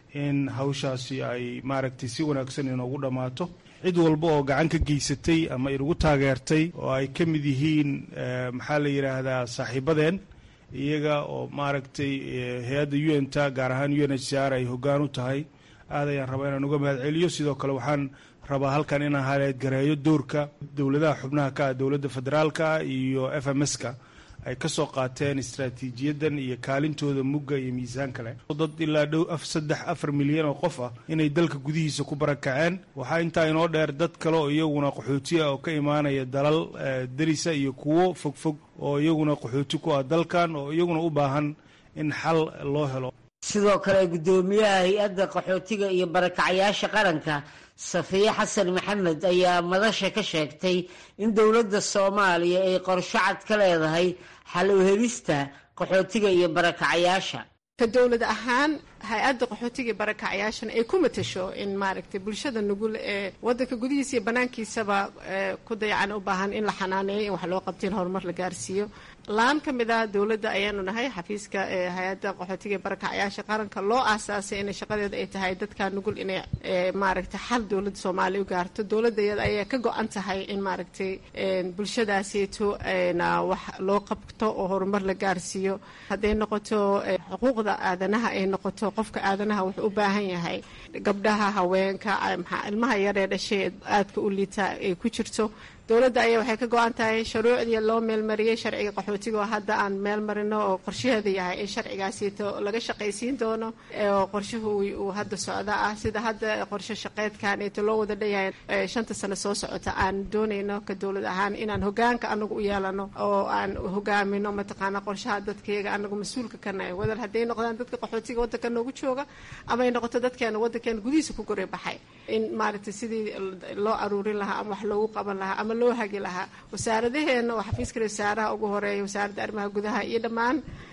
in hawshaasi ay maaragtay si wanaagsan inoogu dhammaato cid walba oo gacan ka geysatay ama inagu taageertay oo ay ka mid yihiin maxaa la yidhaahdaa saaxiibadeen iyaga oo maaragtay hay-adda u n ta gaar ahaan u n h c r ay hoggaan u tahay aad ayaan rabaa inaan uga mahad celiyo sidoo kale waxaan rabaa halkan inaan haleedgareeyo doorka dowladaha xubnaha ka ah dowladda federaalka iyo f m s-ka ay ka soo qaateen istraatiijiyaddan iyo kaalintooda mugga iyo miisaan kale dad ilaa dhow saddex afar milyan oo qof ah inay dalka gudihiisa ku barakaceen waxaa intaa inoo dheer dad kale oo iyaguna qaxooti ah oo ka imaanaya dalal derisa iyo kuwo fogfog oo iyaguna qaxooti ku ah dalkan oo iyaguna u baahan in xal loo helo sidoo kale guddoomiyaha hay-adda qaxootiga iyo barakacyaasha qaranka safiye xasan maxamed ayaa madasha ka sheegtay in dowladda soomaaliya ay qorsho cad ka leedahay xal u helista qaxootiga iyo barakacyaasha ka dowlad ahaan hay-adda qaxootiga iyo barakacyaashana ay ku matasho in maaragtay bulshada nugul ee wadanka gudihiisa iyo banaankiisaba ku dayacan u baahan in la xanaaneeyo in wax loo qabto in horumar la gaarsiiyo laan ka mid ah dowladda ayaanu nahay xafiiska hay-adda qaxootiga iyo barakacyaasha qaranka loo aasaasay in shaqadeeda ay tahay dadka nugul inay maaragtay xal dowladda soomaaliya u gaarto dowladda iyada ayaa ka go-an tahay in maaragtay bulshadaasieeto wax loo qabto oo horumar la gaarsiiyo hadday noqoto xuquuqda aadanaha ay noqoto qofka aadanaha wuxuu u baahan yahay gabdhaha haweenka ilmaha yaree dhashay aadka u liita ay ku jirto dowladda ayaa waxay ka go-an tahay shuruucdii loo meelmariyey sharciga qaxootiga oo hadda aan meel marino oo qorshaheeda yahay in sharcigaasito laga shaqaysiin doono oo qorshuhu uu hadda socda ah sida hadda qorshe shaqeedkan eeto loo wada dhanyahay shanta sano soo socota aan doonayno ka dowlad ahaan inaan hogaanka anagu u yeelano oo aan hogaamino mataqaana qorshaha dadkayga anagu mas-uulka ka nahay wadal hadday noqdaan dadka qaxootiga waddanka noogu jooga ama ay noqoto dadkeena waddankeena gudihiisa ku goray baxay in maaragtay sidii loo aruurin lahaa ama wax loogu qaban lahaa ama loo hagi lahaa wasaaradaheena oo xafiiska wasaaraha ugu horeeya wasaaradda arrimaha gudaha iyo dhammaan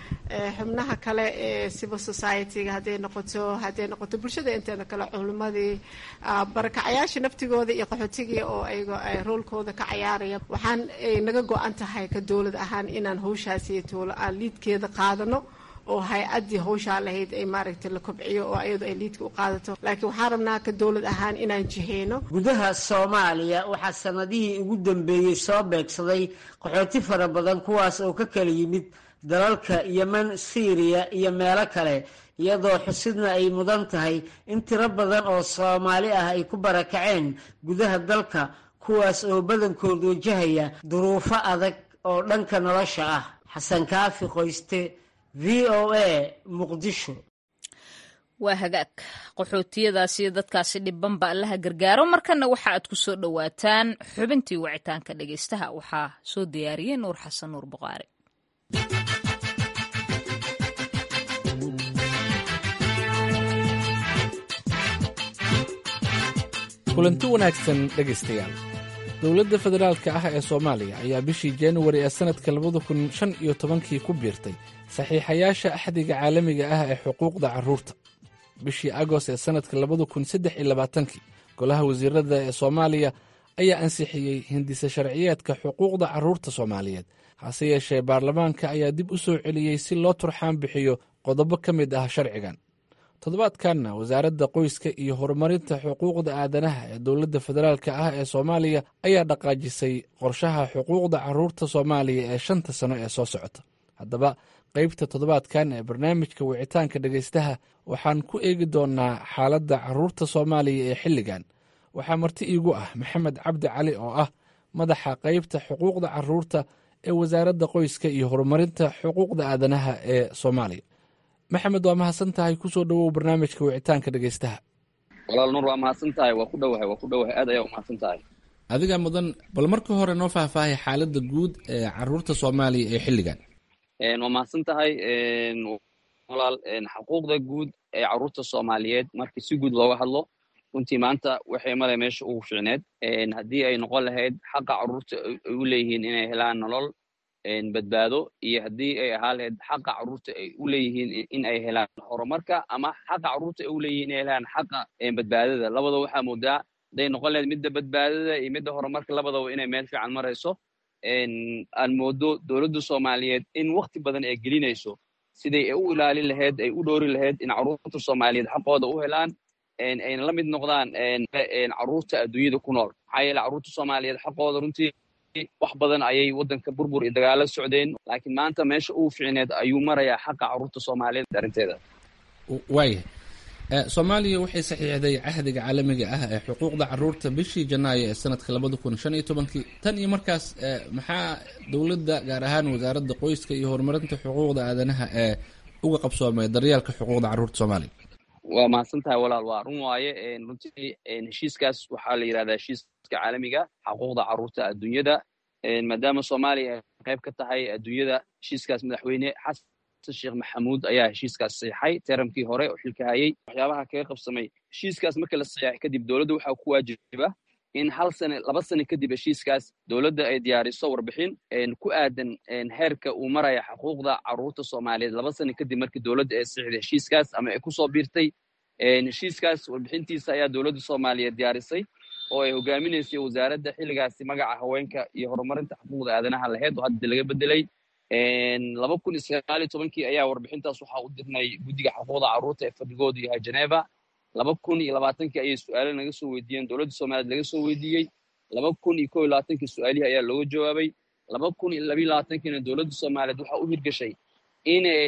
xubnaha kale ee civil society-ga hadday noqoto hadday noqoto bulshada inteena kale culimadii barakacayaasha naftigooda iyo qaxootigii oo ayaga roolkooda ka cayaaraya waxaan ay naga go-an tahay ka dowlad ahaan inaan hawshaasi tuulo aan liidkeeda qaadano oo hay-addii hawshaa lahayd ay maaragtay la kobciyo oo ayadu ay liidka u qaadato laakiin waxaan rabnaa ka dowlad ahaan inaan jiheyno gudaha soomaaliya waxaa sanadihii ugu dambeeyey soo beegsaday qaxooti fara badan kuwaas oo ka kala yimid dalalka yemen syriya iyo meelo kale iyadoo xusidna ay mudan tahay in tiro badan oo soomaali ah ay ku barakaceen gudaha dalka kuwaas oo badankood wajahaya duruufo adag oo dhanka nolosha ah xasan kaafi qoyste v o a muqdisho waa hagaag qaxootiyadaasi iyo dadkaasi dhibanba allaha gargaaro markana waxa aad ku soo dhowaataan xubintii wicitaanka dhegeystaha waxaa soo diyaariyey nuur xasan nuur buqaari kulanti wanaagsan dhegaystayaal dowladda federaalka ah ee soomaaliya ayaa bishii januari ee sannadka labada kun shan iyo tobankii ku biirtay saxiixayaasha axdiga caalamiga ah ee xuquuqda carruurta bishii agost ee sannadka labada kun saddex iyo labaatankii golaha wasiirada ee soomaaliya ayaa ansixiyey hindise sharciyeedka xuquuqda carruurta soomaaliyeed hase yeeshee baarlamaanka ayaa dib u soo celiyey si loo turxaan bixiyo qodobo ka mid ah sharcigan toddobaadkanna wasaaradda qoyska iyo horumarinta xuquuqda aadanaha ee dowladda federaalk ah ee soomaaliya ayaa dhaqaajisay qorshaha xuquuqda caruurta soomaaliya ee shanta sano ee soo socota haddaba qaybta toddobaadkan ee barnaamijka wicitaanka dhegaystaha waxaan ku eegi doonnaa xaaladda caruurta soomaaliya ee xilligan waxaa marti iigu ah maxamed cabdi cali oo ah madaxa qaybta xuquuqda caruurta ee wasaaradda qoyska iyo horumarinta xuquuqda aadanaha ee soomaaliya maxamed waa mahadsan tahay kusoo dhowow barnaamijka wicitaanka dhegaystaha walaal nuur waa mahadsan tahay waa ku dhowahay waa ku dhowahay aad ayaa u mahadsan tahay adiga mudan bal marka hore noo faahfaahay xaaladda guud ee caruurta soomaaliya ee xilligan waa mahadsan tahay walaal xuquuqda guud ee caruurta soomaaliyeed markii si guud looga hadlo runtii maanta waxay male meesha ugu ficneed haddii ay noqon lahayd xaqa caruurta ay u leeyihiin inay helaan nolol badbaado iyo haddii ay ahaa lahayd xaqa caruurta ay u leeyihiin in ay helaan horumarka ama xaqa caruurta ay u leeyihiin inay helaan xaqa badbaadada labadaba waxaa moodaa hadday noqon lahayd midda badbaadada iyo midda horumarka labadaba inay meel fiican marayso aan moodo dowladda soomaaliyeed in wakti badan ay gelinayso siday u ilaalin lahayd ay u dhoori lahayd in caruurta soomaaliyeed xaqooda u helaan ayna la mid noqdaan caruurta adduunyada ku nool maxaa yeele caruurta soomaaliyeed xaqooda runtii wax badan ayay waddanka burbur iyo dagaalo socdeen laakiin maanta meesha ugu ficineed ayuu marayaa xaqa caruurta soomaaliyeed arrinteeda waayahay soomaaliya waxay saxiixday cahdiga caalamiga ah ee xuquuqda caruurta bishii janaayo ee sanadka labada kun shan iyo tobankii tan iyo markaas maxaa dowladda gaar ahaan wasaaradda qoyska iyo horumarinta xuquuqda aadanaha ee uga qabsoomay daryeelka xuquuqda caruurta soomaaliya waa mahadsan tahay walaal waa run waaye runtii heshiiskaas waxaa la yidhahdaa heshiiska caalamiga xuquuqda caruurta adduunyada maadaama soomaaliya ay qayb ka tahay adduunyada heshiiskaas madaxweyne xasan sheekh maxamuud ayaa heshiiskaas saxiixay teramkii hore oo xilka hayay waxyaabaha kaga qabsamay heshiiskaas markii la saxiixay kadib dowladda waxaa ku waajiba in hal sane laba sane kadib heshiiskaas dowladda ay diyaariso warbixin ku aadan heerka uu maraya xuquuqda caruurta soomaaliyeed laba sane kadib markii dowladda ay saxiixday heshiiskaas ama ay kusoo biirtay heshiiskaas warbixintiisa ayaa dowladda soomaaliyeed diyaarisay oo ay hogaaminaysay wasaaradda xilligaasi magaca haweenka iyo horumarinta xuquuqda aadanaha lahayd oo hadda laga bedelay laba kun iyo sagaal iyo tobankii ayaa warbixintaas waxaa u dirnay guddiga xuquuqda caruurta ee fadhigoodu yahay geneva laba kun iyo labaatankii ayay su-aalo naga soo weydiiyeen dowladda soomaaliyeed laga soo weydiiyey laba kun iyo kow iyo labaatankii su-aalihii ayaa looga jawaabay laba kun iyo labiyo labaatankiina dowladda soomaaliyeed waxaa u hirgashay inay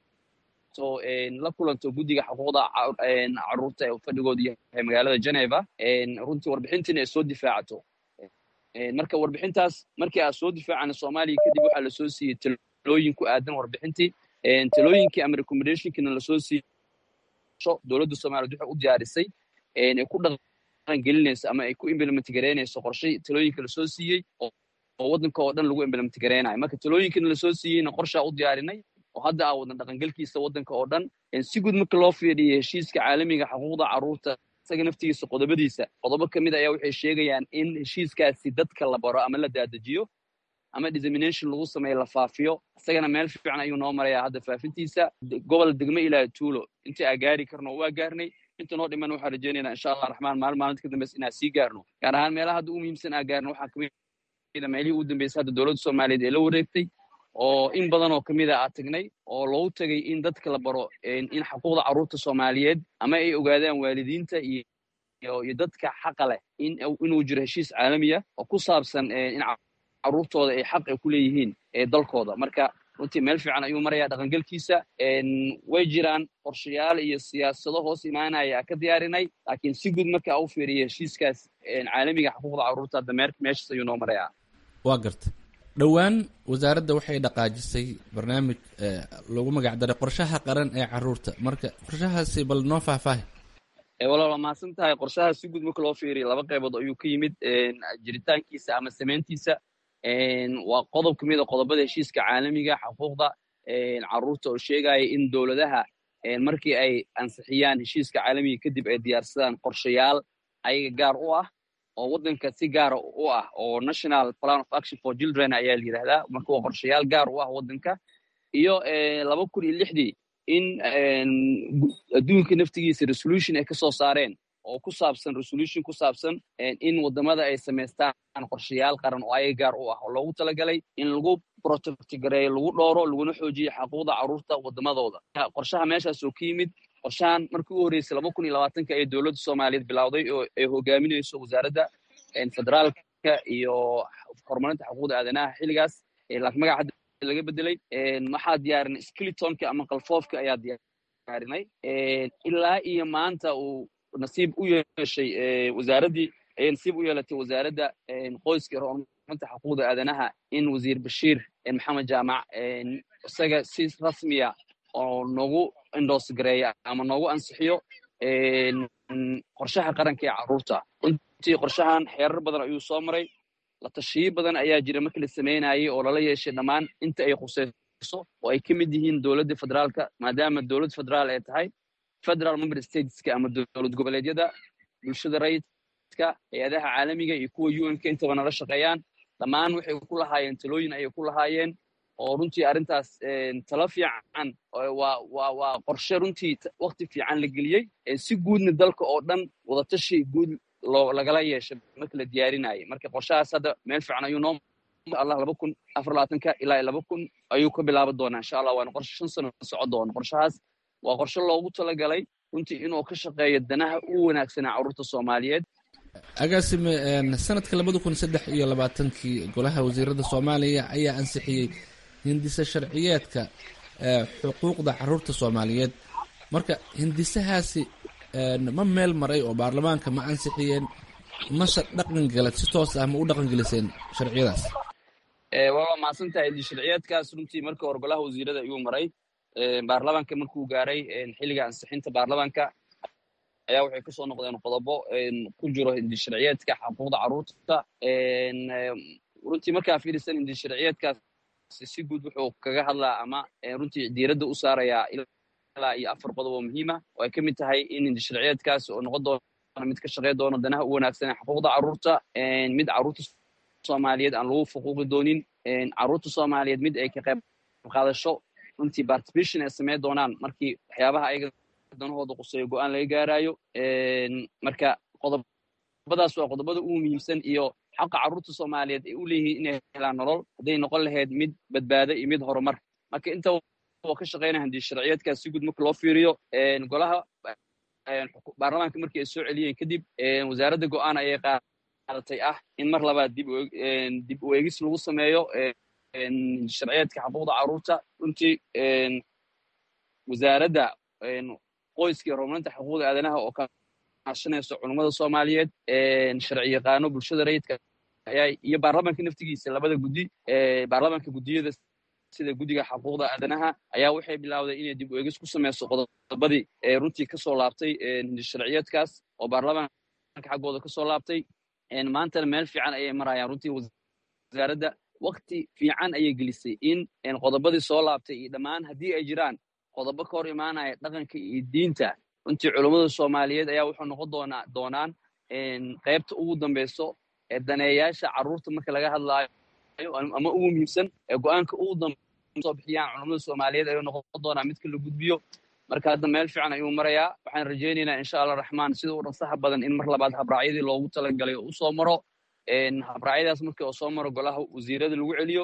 tagto la kulanto guddiga xuquuqda caruurta ee fadhigoodu yahay magaalada geneva runtii warbixintiina ay soo difaacato marka warbixintaas markii aa soo difaacana soomaaliya kadib waxaa lasoo siiyey talooyin ku aadan warbixintii talooyinkii ama recommendationkiina lasoo siiyey dowladda soomaliyeed waxay u diyaarisay ay ku dhaqan gelinayso ama ay ku implement gareynayso qorshay talooyinka lasoo siiyey oo waddanka oo dhan lagu implement gareynayo marka talooyinkina lasoo siiyeyna qorshaa u diyaarinay oo hadda aa wadan dhaqangelkiisa waddanka oo dhan si guud marka loo fiiriyo heshiiska caalamiga xuquuqda caruurta isaga naftigiisa qodobadiisa qodobo ka mid ayaa waxay sheegayaan in heshiiskaasi dadka la baro ama la daadajiyo ama dissemination lagu sameeyo la faafiyo isagana meel fiican ayuu noo marayaa hadda faafintiisa gobol degmo ilaa tuulo intii aa gaari karno waa gaarnay inta noo dhiman waxaan rajaynaynaa insha allah raxmaan maalin maalinta ka dambeysa inaan sii gaarno gaar ahaan meelaha hadda u muhiimsan aa gaarno waxaa kamid a meelihii u dambeysay hadda dowladda soomaaliyeed ee la wareegtay oo in badan oo kamid a aa tagnay oo loogu tagay in dadka la baro in xuquuqda caruurta soomaaliyeed ama ay ogaadaan waalidiinta iyo iyo dadka xaqa leh inuu jiro heshiis caalamiya oo ku saabsan in caruurtooda ay xaq ay ku leeyihiin ee dalkooda marka runtii meel fiican ayuu marayaa dhaqangelkiisa way jiraan qorshayaal iyo siyaasado hoos imaanaya ka diyaarinay laakiin si guud marka u fiiriya heshiiskaas caalamiga xuquuqda caruurta hadda meeshaas ayuu noo marayaa waa garta dhowaan wasaaradda waxay dhaqaajisay barnaamij lagu magac daray qorshaha qaran ee caruurta marka qorshahaasi bal noo faahfaahi walaal waa mahadsan tahay qorshaha si guud marka loo fiiriya laba qaybood ayuu ka yimid jiritaankiisa ama samayntiisa waa qodob ka mid a qodobada heshiiska caalamiga xuquuqda caruurta oo sheegaya in dowladaha markii ay ansixiyaan heshiiska caalamiga kadib ay diyaarsadaan qorshayaal ayaga gaar u ah oo waddanka si gaara u ah oo national plan of action for children ayaa la yidhahdaa marka waa qorshayaal gaar u ah waddanka iyo laba kun iyo lixdii in adduunka naftigiisa resolution ay ka soo saareen oo ku saabsan resolution ku saabsan in wadamada ay samaystaan qorshayaal qaran oo ayaga gaar u ah oo loogu talagalay in lagu protectgareeyo lagu dhooro laguna xoojiyo xaquuqda carruurta wadamadooda qorshaha meeshaas oo ka yimid qorshahan markii u horreysay laba kun iyo labaatanka ee dowladda soomaaliyeed bilowday oo ay hogaaminayso wasaaradda federaalka iyo horumarinta xuquuqda aadanaha xilligaas laakiin magaca hadda laga bedelay waxaa diyaarinay skilitonka ama qalfoofka ayaa diyaarinay ilaa iyo maanta uu nasiib u yeeshay wasaaraddii ayay nasiib u yeelatay wasaaradda qoyska iyo horumarinta xuquuqda aadanaha in wasiir bashiir maxamed jaamac isaga si rasmiya oo noogu indoos gareeya ama noogu ansixiyo qorshaha qaranka ee carruurta runtii qorshahan xeerar badan ayuu soo maray la tashiyo badan ayaa jira markii la samaynayay oo lala yeeshay dhammaan inta ay khusayso oo ay ka mid yihiin dowladda federaalka maadaama dowlad federaal ay tahay federal member stateska ama dowlad goboleedyada bulshada rayidka hay-adaha caalamiga iyo kuwa un-ka intaba nala shaqeeyaan dhammaan waxay ku lahaayeen talooyin ayay ku lahaayeen oo runtii arrintaas talo fiican waa qorshe runtii wakti fiican la geliyey si guudna dalka oo dhan wadatashi guud lagala yeeshay marka la diyaarinayay marka qorshahaas hadda meel fiican ayuu noo allah laba kun afar labaatanka ilaa laba kun ayuu ka bilaaban doonaa insha allah waana qorshe shan sano socon doona qorshahaas waa qorshe loogu talagalay runtii inuu ka shaqeeyo danaha u wanaagsanaa carruurta soomaaliyeed agaasime sanadka labada kun saddex iyo labaatankii golaha wasiirada soomaaliya ayaa ansixiyey hindise sharciyeedka xuquuqda caruurta soomaaliyeed marka hindisahaasi ma meel maray oo baarlamaanka ma ansixiyeen mase dhaqan galad si toos ah ma u dhaqan geliseen sharciyadaas waa mahadsan tahay sharciyeedkaas runtii markii hore golaha wasiirada ayuu maray baarlamaanka markuu gaaray xilliga ansixinta baarlamaanka ayaa waxay kasoo noqdeen qodobo ku jiro hindisharciyeedka xuquuqda carruurta runtii markaa fiirisan hindisharciyeedkaas si guud wuxuu kaga hadlaa ama runtii diiradda u saarayaa ilaa iyo afar qodob oo muhiima oo ay ka mid tahay in hindisharciyeedkaas oo noqon doona mid ka shaqey doona danaha u wanaagsan ee xuquuqda carruurta mid carruurta soomaaliyeed aan lagu fuquuqi doonin carruurta soomaaliyeed mid ay ka qayb qaadasho runtii participation ay sameyn doonaan markii waxyaabaha ayaga danahooda quseeyo go-aan laga gaarayo marka qodobadaas waa qodobada ugu muhiimsan iyo xaqa carruurta soomaaliyeed ay u leeyihiin inay helaan nolol hadday noqon lahayd mid badbaado iyo mid horumar marka inta ka shaqeynaya handii sharciyeedkaas si guud marka loo fiiriyo golaha baarlamaanka markii ay soo celiyeen kadib wasaaradda go-aan ayay qaadatay ah in mar labaad dib u eegis lagu sameeyo sharciyeedka xuquuqda carruurta runtii wasaaradda qoyska iyo horumarinta xuquuqda aadanaha oo kaashanayso culummada soomaaliyeed sharci yaqaano bulshada rayidka ayaa iyo baarlamaanka naftigiisa labada guddi baarlamaanka guddiyada sida guddiga xuquuqda aadanaha ayaa waxay bilowday inay dib u eegis ku sameyso qodobadii runtii kasoo laabtay sharciyeedkaas oo baarlamaanka xaggooda kasoo laabtay maantana meel fiican ayay marayaan runtii wasaaradda wakti fiican ayay gelisay in qodobadii soo laabtay iyo dhammaan haddii ay jiraan qodobo ka hor imaanaya dhaqanka iyo diinta runtii culummada soomaaliyeed ayaa wuxuu noqon doonaa doonaan qaybta ugu dambeyso ee daneeyaasha carruurta marka laga hadlaayo ama ugu muhiimsan ee go-aanka ugu dambe soo bixiyaan culummada soomaaliyeed ayuu noqon doonaa midka la gudbiyo marka hadda meel fiican ayuu marayaa waxaan rajaynaynaa insha allah raxmaan sida u dhaqsaha badan in mar labaad habraacyadii loogu talagalay oo usoo maro habraacyadaas markii oo soo maro golaha wasiirada lagu celiyo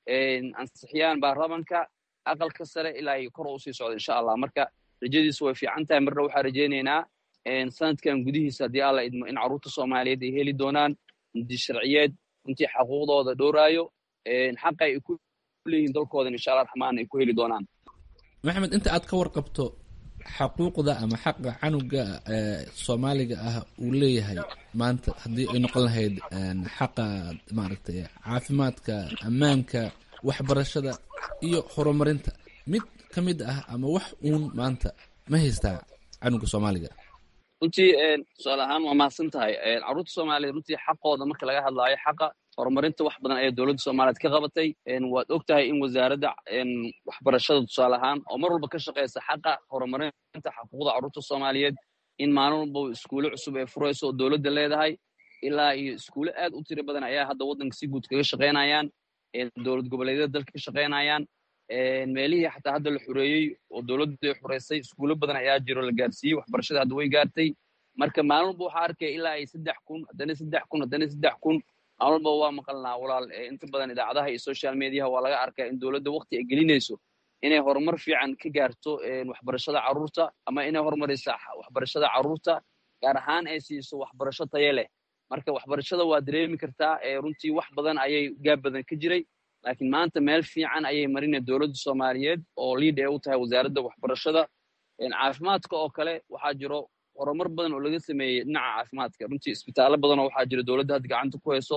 ansixiyaan baarlamanka aqalka sare ilaa ay kor usii socdo insha allah marka rajadiisu way fiican tahay marna waxaan rajaynaynaa sanadkan gudihiisa haddii alla idmo in carruurta soomaaliyeed ay heli doonaan di sharciyeed runtii xaquuqdooda dhowraayo xaqa ay ku leeyihiin dalkoodan insha allah raxmaan ay ku heli doonaan maxamed inta aad ka warqabto xaquuqda ama xaqa canuga soomaaliga ah uu leeyahay maanta haddii ay noqon lahayd xaqa maaragtay caafimaadka ammaanka waxbarashada iyo horumarinta mid ka mid ah ama wax uun maanta ma haystaa canuga soomaaliga runtii tusaale ahaan waa mahadsan tahay carruurta soomaaliyeed runtii xaqooda marka laga hadlaayo xaqa horumarinta wax badan ayaa dowladda soomaaliyeed ka qabatay waad og tahay in wasaaradda waxbarashada tusaale ahaan oo mar walba ka shaqeysa xaqa horumarinta xuquuqda carruurta soomaaliyeed in maalin walba iskuulo cusub ay furayso oo dowladda leedahay ilaa iyo iskuulo aad u tiro badan ayaa hadda waddanka si guud kaga shaqeynayaan dowlad goboleedyada dalka ka shaqeynayaan meelihii xataa hadda la xureeyey oo dowladdu ay xureysay iskuulo badan ayaa jiro la gaarsiiyey waxbarashada hadda way gaartay marka maalin walba waxaa arkaya ilaa ay saddex kun haddana saddex kun haddana saddex kun maalin walba waa maqalnaa walaal inta badan idaacadaha iyo social mediaha waa laga arkaa in dowladda waqti ay gelinayso inay horumar fiican ka gaarto waxbarashada carruurta ama inay horumaraysa waxbarashada carruurta gaar ahaan ay siiso waxbarasho taye leh marka waxbarashada waa dareemi kartaa runtii wax badan ayay gaab badan ka jiray laakiin maanta meel fiican ayay marinay dowladda soomaaliyeed oo liid ay u tahay wasaaradda waxbarashada caafimaadka oo kale waxaa jiro horumar badan oo laga sameeyey dhinaca caafimaadka runtii isbitaallo badanoo waxaa jira dowladda hadda gacanta ku hayso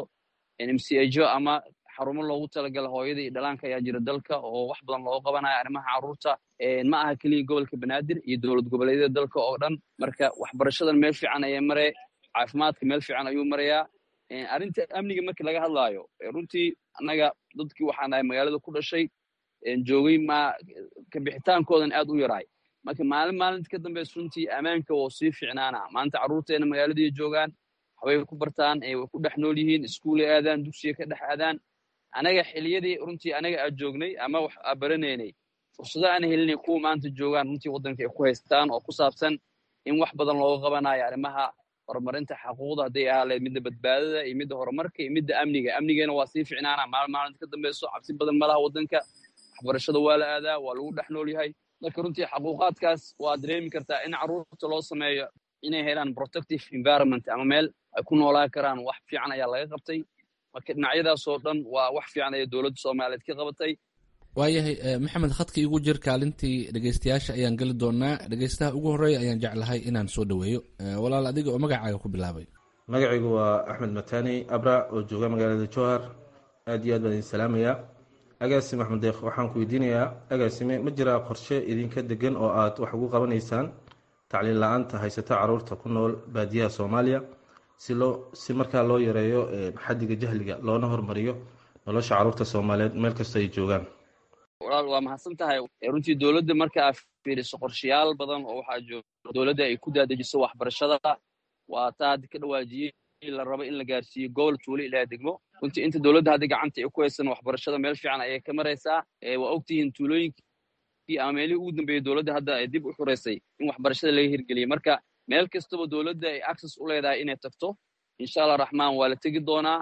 mcho ama xarumo loogu talagala hooyada iyo dhalaanka ayaa jira dalka oo wax badan looga qabanayo arrimaha carruurta ma aha keliya gobolka banaadir iyo dowlad goboleedyada dalka oo dhan marka waxbarashadan meel fiican ayay maree caafimaadka meel fiican ayuu marayaa arrinta amniga marka laga hadlaayo runtii annaga dadkii waxaan nahay magaalada ku dhashay joogay ma kabixitaankoodan aad u yaraay marka maalin maalinta ka dambaysa runtii ammaanka woo sii fiicnaana maanta carruurteena magaaladiiy joogaan waxbay ku bartaan way ku dhex nool yihiin iskuulay aadaan dugsiya ka dhex aadaan anaga xiliyadii runtii anaga aad joognay ama wax aa baranaynay fursado aan helinay kuwa maanta joogaan runtii waddanka ay ku haystaan oo ku saabsan in wax badan looga qabanayo arrimaha horumarinta xaquuqda hadday ahaaleed midda badbaadada iyo midda horumarka iyo midda amniga amnigeena waa sii ficnaana maalin maalinta ka dambayso cabsi badan malaha waddanka waxbarashada waa la aadaa waa lagu dhex nool yahay marka runtii xaquuqaadkaas waa dareemi kartaa in carruurta loo sameeyo inay helaan protective environment ama meel ay ku noolaan karaan wax fiican ayaa laga qabtay marka dhinacyadaasoo dhan waa wax fiican ayay dowladda soomaaliyeed ka qabatay waayahay maxamed khadka igu jir kaalintii dhegeystayaasha ayaan geli doonaa dhegeystaha ugu horreeya ayaan jeclahay inaan soo dhoweeyo walaal adiga oo magacaaga ku bilaabay magacaygu waa axmed matani abra oo jooga magaalada jowhar aad iyo aad baan idin salaamayaa agaasime axmed deekh waxaan ku weydiinayaa agaasime ma jiraa qorshe idinka degan oo aad wax ugu qabanaysaan tacliin la-aanta haysata caruurta ku nool baadiyaha soomaaliya si loo si markaa loo yareeyo xaddiga jahliga loona hormariyo nolosha caruurta soomaaliyeed meel kasta ay joogaan walaal waa mahadsan tahay runtii dowladda marka aad fiiriso qorshayaal badan oo waxaa jooga dowladda ay ku daadajiso waxbarashada waa taa hadda ka dhawaajiyey la rabo in la gaarsiiyo gobol tuulo ilaa degmo runtii inta dowladda hadda gacanta ay ku haysan waxbarashada meel fiican ayay ka maraysaa waa ogtihiin tuulooyinkii ama meelihii ugu dambeeyey dowladda hadda ay dib u xureysay in waxbarashada laga hirgeliyey marka meel kastaba dowladda ay access u leedahay inay tagto insha allah raxmaan waa la tegi doonaa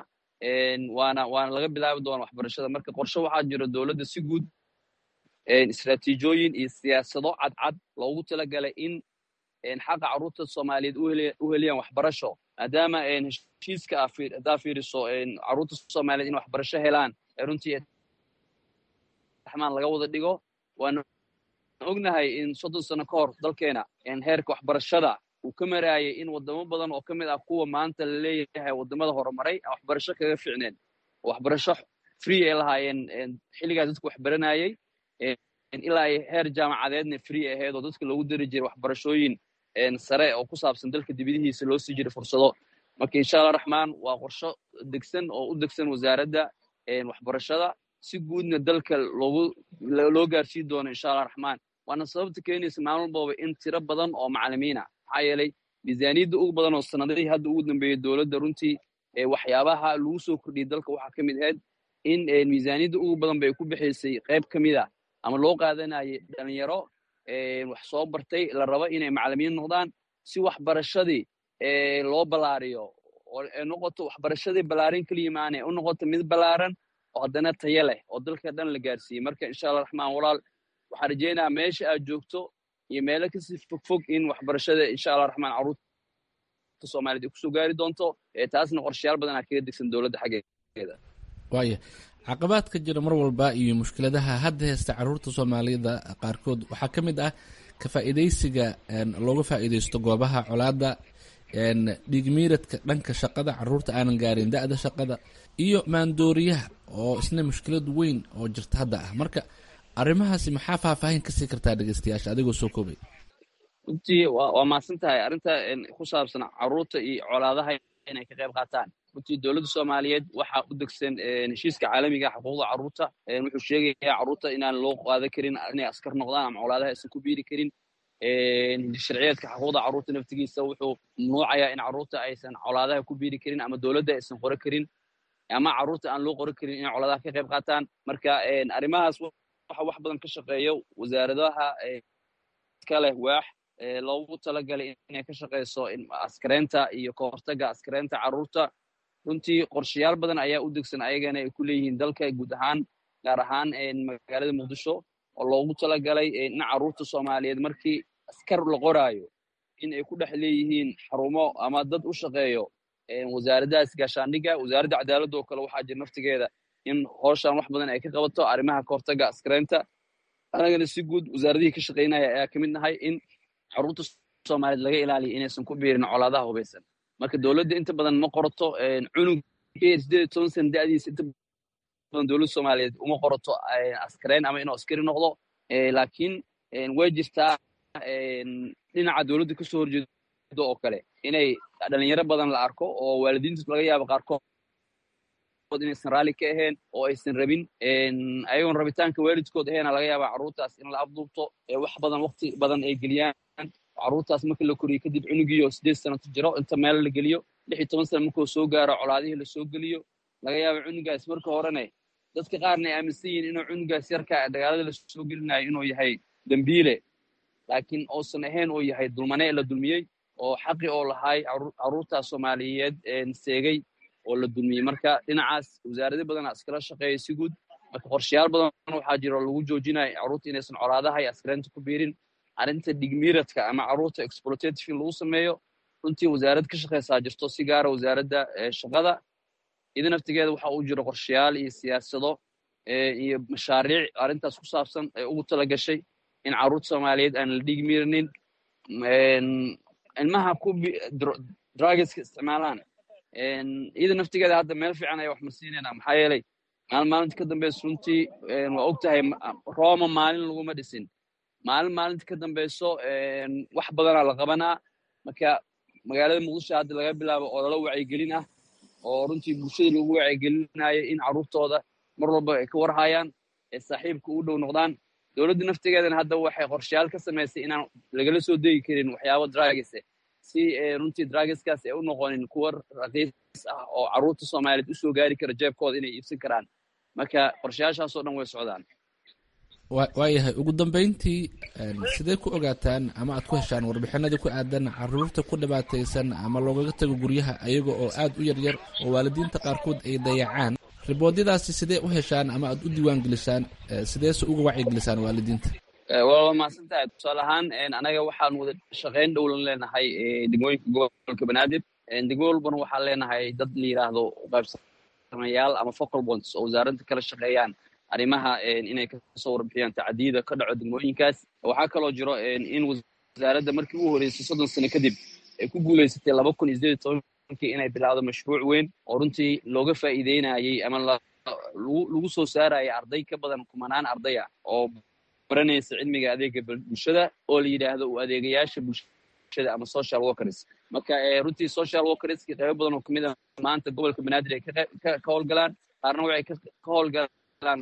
waana waana laga bilaabi doonaa waxbarashada marka qorshe waxaa jira dowladda si guud istraatiijooyin iyo siyaasado cadcad loogu talagalay in xaqa carruurta soomaaliyeed u heliyaan waxbarasho maadaama heshiiska haddaa fiiriso carruurta soomaaliyeed in waxbarasho helaan runtii raxmaan laga wada dhigo waana ognahay in soddon sano ka hor dalkeena heerka waxbarashada uu ka maraayay in wadamo badan oo ka mid ah kuwa maanta la leeyahay wadamada horumaray aan waxbarasho kaga ficneen waxbarasho free ay lahaayeen xilligaas dadku wax baranayey ilaa ay heer jaamacadeedna free ahayd oo dadka loogu dari jiray waxbarashooyin sare oo ku saabsan dalka dibadihiisa loo sii jiray fursado marka insha allah raxmaan waa qorsho degsan oo u degsan wasaaradda waxbarashada si guudna dalka loogu loo gaarsiin doono insha allah raxmaan waana sababta keenaysa maalin walbaba in tiro badan oo macalimiina maxaa yeelay miisaaniyadda ugu badan oo sanadihii hadda ugu dambeeyey dowladda runtii waxyaabaha lagu soo kordhiyey dalka waxaa ka mid ahayd in miisaaniyadda ugu badan bay ku bixaysay qayb ka mid a ama loo qaadanayay dhalinyaro wax soo bartay la rabo inay macalimiin noqdaan si waxbarashadii loo ballaariyo oo noqoto waxbarashadii ballaarin keliya maane u noqoto mid ballaaran oo haddana tayo leh oo dalka dhan la gaarsiiyey marka insha allah raxmaan walaal waxaan rajaynayaa meesha aad joogto iyo meelo kasii fogfog in waxbarashada insha allah raxmaan carruurta soomaaliyed ay kusoo gaari doonto taasna qorshayaal badan aa kaga degsan dowladda xaggeeda waaya caqabaadka jira mar walba iyo mushkiladaha hadda heysta caruurta soomaaliyada qaarkood waxaa ka mid ah ka faa'iidaysiga looga faa'iidaysto goobaha colaadda dhiigmiiradka dhanka shaqada caruurta aanan gaarin da-da shaqada iyo maandooriyaha oo isna mushkilad weyn oo jirta hadda ah marka arrimahaasi maxaa faahfaahin kasii kartaa dhegeystayaasha adigoo soo koobay runtii waa mahadsan tahay arrinta ku saabsan caruurta iyo colaadaha inay ka qayb qaataan runtii dowladda soomaaliyeed waxaa u degsan heshiiska caalamiga xuquuqda carruurta wuxuu sheegayaa carruurta inaan loo qaadan karin inay askar noqdaan ama colaadaha aysan ku biiri karin sharciyeedka xuquuqda carruurta naftigiisa wuxuu mamnuucayaa in carruurta aysan colaadaha ku biiri karin ama dowladda aysan qori karin ama carruurta aan loo qori karin inay colaadaha ka qayb qaataan marka arrimahaas waxa wax badan ka shaqeeyo wasaaradaha ka leh waax loogu talagalay inay ka shaqayso askareynta iyo kahortaga askareynta carruurta runtii qorshayaal badan ayaa u degsan ayagana ay ku leeyihiin dalka guud ahaan gaar ahaan magaalada muqdisho oo loogu talagalay in carruurta soomaaliyeed markii askar la qoraayo in ay ku dhex leeyihiin xarumo ama dad u shaqeeyo wasaaraddahaas gaashaandhigga wasaaradda cadaaladda oo kale waxaa jira naftigeeda in hooshan wax badan ay ka qabato arrimaha kahortaga askareynta anagana si guud wasaaradihii ka shaqaynaya ayaa ka mid nahay in carruurta soomaaliyeed laga ilaaliyo inaysan ku biirin colaadaha hubaysan marka dowladda inta badan ma qorato cunug sideed iyo toban sana da'diisa inta badan dowladda soomaaliyeed uma qorato askareyn ama inuu askari noqdo laakiin way jirtaa dhinaca dowladda kasoo horjeedo oo kale inay dhalinyaro badan la arko oo waalidiinta laga yaabo qaarkood inaysan raalli ka ahayn oo aysan rabin ayagoon rabitaanka waalidkood aheena laga yaabaa carruurtaas in la abduubto wax badan waqti badan ay geliyaan carruurtaas markii la koriyo kadib cunugiioo sideed sanato jiro inta meel la geliyo lix iyo toban sana markuu soo gaaro colaadihii lasoo geliyo laga yaaba cunugaas marka horene dadka qaarna ay aaminsan yihiin inuu cunugaas yarka dagaalada lasoo gelinayo inuu yahay dembiile laakiin uusan ahayn uu yahay dulmane la dulmiyey oo xaqi oo lahay carruurtaas soomaaliyeed seegay oo la dulmiyey marka dhinacaas wasaarado badana iskala shaqeeya si guud marka qorshayaal badan waxaa jira oo lagu joojinayo carruurta inaysan colaadaha iyo askareynta ku biirin arrinta dhigmiiradka ama carruurta exploitative in lagu sameeyo runtii wasaarad ka shaqaysaa jirto si gaara wasaaradda shaqada ida naftigeeda waxa uu jiro qorshayaal iyo siyaasado iyo mashaariic arrintaas ku saabsan ee ugu tala gashay in carruurta soomaaliyeed aan la dhigmiiranin ilmaha ku drugeska isticmaalaan iyada naftigeeda hadda meel fiican ayaa wax marsiinayna maxaa yeelay maalin maalinta ka dambeysa runtii waa og tahay roma maalin laguma dhisin maalin maalinta ka dambeyso wax badanaa la qabanaa marka magaalada muqdisho hadda laga bilaabo oo lala wacyigelin ah oo runtii bulshada lagu wacyigelinayo in carruurtooda mar walba ay ka warhayaan ee saaxiibka u dhow noqdaan dowladda naftigeedana hadda waxay qorshayaal ka samaysay inaan lagala soo degi karin waxyaabo dragese si runtii drageskaas ay u noqonin kuwa raqiis ah oo carruurta soomaaliyeed usoo gaari kara jeebkooda inay iibsan karaan marka qorshayaashaasoo dhan way socdaan waayahay ugu dambeyntii sidee ku ogaataan ama aad ku heshaan warbixinadii ku aadan caruurta ku dhibaataysan ama loogaga tago guryaha ayaga oo aad u yaryar oo waalidiinta qaarkood ay dayacaan riboodyadaasi sidee u heshaan ama aad u diiwaan gelisaan sideese uga wacyigelisaan waalidiinta waa mahadsan tahay tusaale ahaan anaga waxaan wada shaqayn dhowlan leenahay degmooyinka gobolka banaadir degmo walbana waxaan leenahay dad la yidhaahdo qaybsamayaal ama focal bonds oo wasaaradda kala shaqeeyaan arrimaha inay kasoo warbixiyaan tacdiyada ka dhaco degmooyinkaas waxaa kaloo jiro in wasaaradda markii u horeysay soddon sano kadib ay ku guuleysatay laba kun iyo sideed iyo tobankii inay bilaawdo mashruuc weyn oo runtii looga faa'iideynayay ama lagu soo saarayay arday ka badan kumanaan ardaya oo baranaysa cilmiga adeega bulshada oo la yidhaahdo u adeegayaasha bulshada ama social workers marka runtii social workerski qaybo badan oo kamid a maanta gobolka banaadir ay ka howlgalaan qaarna waxay ka howlgalaan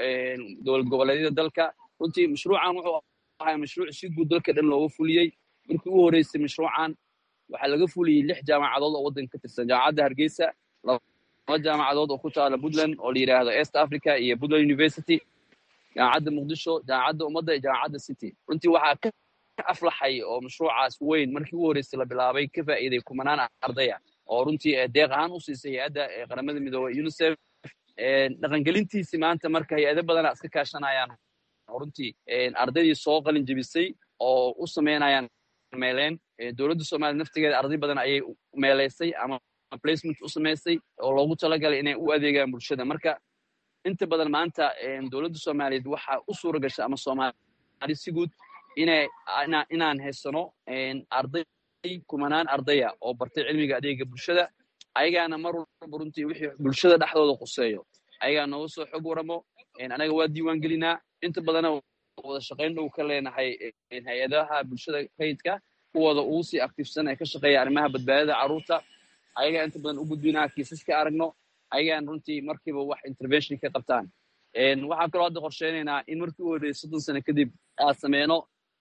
dowlad goboleedyada dalka runtii mashruucan wuxuu ahay mashruuc si guud dalka dhan looga fuliyey markii u horeysay mashruucan waxaa laga fuliyey lix jaamacadood oo waddanka ka tirsan jaamacadda hargeysa laba jaamacadood oo ku taala puntland oo la yidhaahdo east africa iyo puntland university jaamacadda muqdisho jaamacadda ummadda iyo jaamacadda city runtii waxaa ka aflaxay oo mashruucaas weyn markii u horeysay la bilaabay ka faa'iiday kumanaan ardaya oo runtii deeq ahaan u siisay hay-adda qaramada midoobey unicef dhaqangelintiisii maanta marka hay-ado badana iska kaashanayaan runtii ardaydii soo qalin jebisay oo u sameynayaan meeleen dowladda soomaaliya naftigeeda arday badan ayay meeleysay ama placement u samaysay oo loogu talagalay inay u adeegaan bulshada marka inta badan maanta dowladda soomaaliyeed waxaa u suura gasha ama soomaali si guud inay inaan haysano arday kumanaan ardaya oo bartay cilmiga adeega bulshada ayagaana mar walba runtii wixii bulshada dhexdooda quseeyo ayagaa nooga soo xog waramo anaga waa diiwaan gelinaa inta badana wada shaqayn dhow ka leenahay hay-adaha bulshada rayidka kuwooda ugu sii aktiifsan ee ka shaqeeya arrimaha badbaadada carruurta ayagaa inta badan u gudbinaa kiisaska aragno ayagaan runtii markiiba wax intervention ka qabtaan waxaan kaloo hadda qorsheynaynaa in markii u horreeyay soddon sano kadib aad sameyno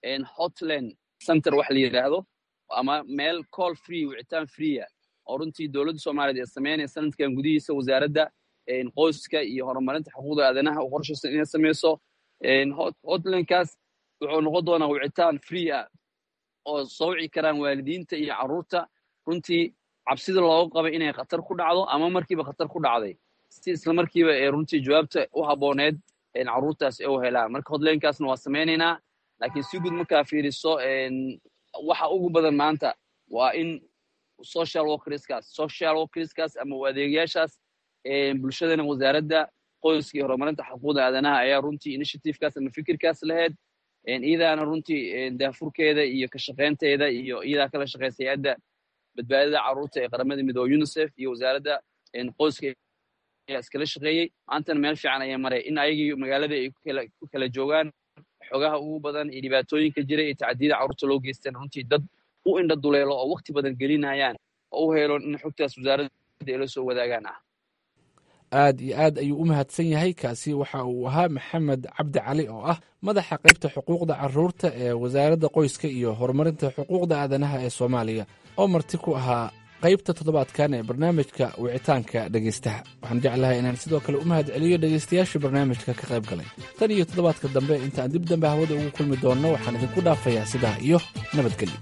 hotland center wax la yidhaahdo ama meel call free wicitaan freea oo runtii dowladda soomaaliyeed ee sameynaya sanadkan gudihiisa wasaaradda qoyska iyo horumarinta xuquuqda aadanaha u qorshaysan inay sameyso hotlandkaas wuxuu noqon doonaa wicitaan free ah oo soo wici karaan waalidiinta iyo carruurta runtii cabsida looga qaba inay khatar ku dhacdo ama markiiba khatar ku dhacday si isla markiiba ee runtii jawaabta u habbooneed carruurtaas ee u helaan marka hodleynkaasna waa samaynaynaa laakiin si guud markaa fiiriso waxa ugu badan maanta waa in social workerskaas social workerskaas ama adeegayaashaas bulshadana wasaaradda qoyska iyo horumarinta xuquuqda aadanaha ayaa runtii initiativekaas ama fikirkaas lahayd iyadaana runtii daafurkeeda iyo ka shaqaynteeda iyo iyadaa kala shaqeysa hay-adda badbaadada carruurta ee qaramada midoobe unicef iyo wasaaradda qoyska ayaa iskala shaqeeyey maantana meel fiican ayaa maray in ayagii magaalada ay ku kala joogaan xogaha ugu badan iyo dhibaatooyinka jira iyo tacadiyada carruurta loo geystaan runtii dad u indha duleelo oo wakti badan gelinayaan oo u helo in xogtaas wasaaradda ay la soo wadaagaan ah aad iyo aad ayuu u mahadsan yahay kaasi waxa uu ahaa maxamed cabdi cali oo ah madaxa qaybta xuquuqda caruurta ee wasaaradda qoyska iyo horumarinta xuquuqda aadanaha ee soomaaliya oo marti ku ahaa qaybta toddobaadkan ee barnaamijka wicitaanka dhegeystaha waxaan jeclahay inaan sidoo kale u mahad celiyo dhegeystayaashii barnaamijka ka qayb galay tan iyo toddobaadka dambe intaan dib dambe hawada ugu kulmi doonno waxaan idinku dhaafayaa sidaa iyo nabadgelyo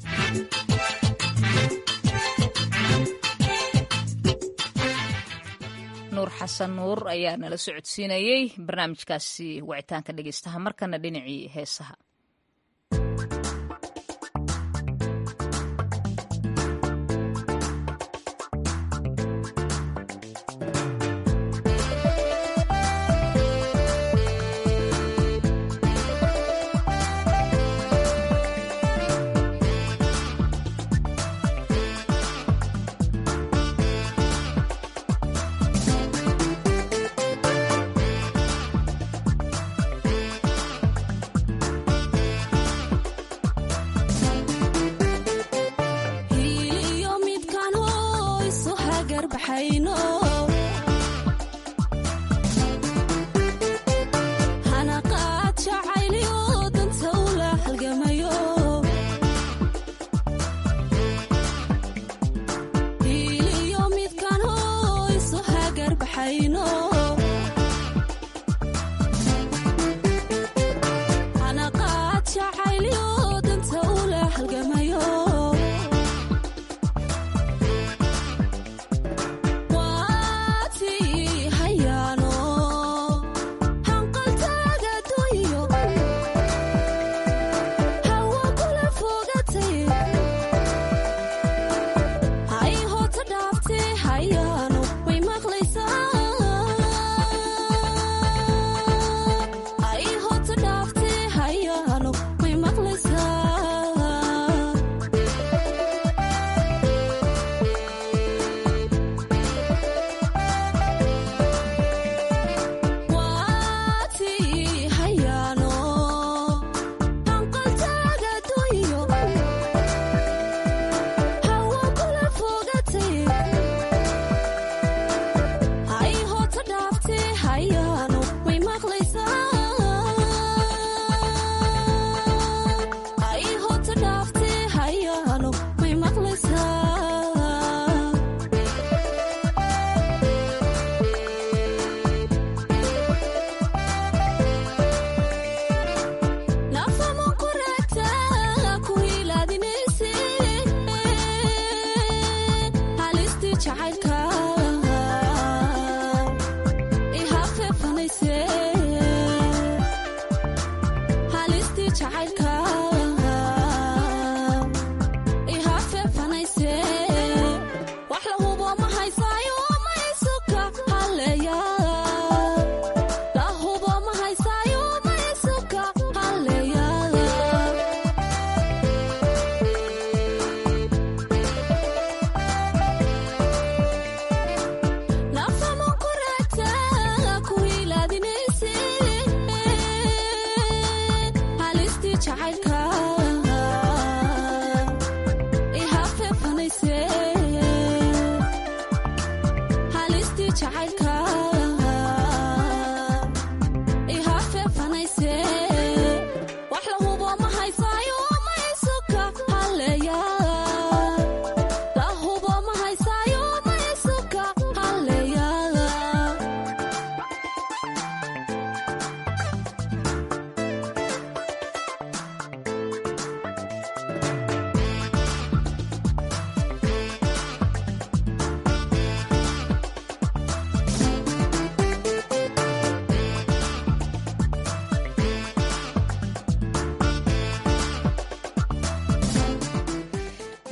nuur xasan nuur ayaa nala socodsiinayey barnaamijkaasi wicitaanka dhegeystaha markana dhinacii heesaha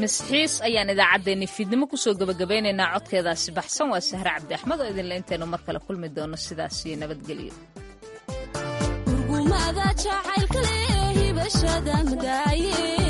misxiis ayaan idaacaddeenni fiidnimo kusoo gebagabeynaynaa codkeedaasi baxsan waa sahre cabdi axmed oo idinle intaynu mar kale kulmi doono sidaas iyo nabadgelyo urgumada jacaylkale hibashada madaaye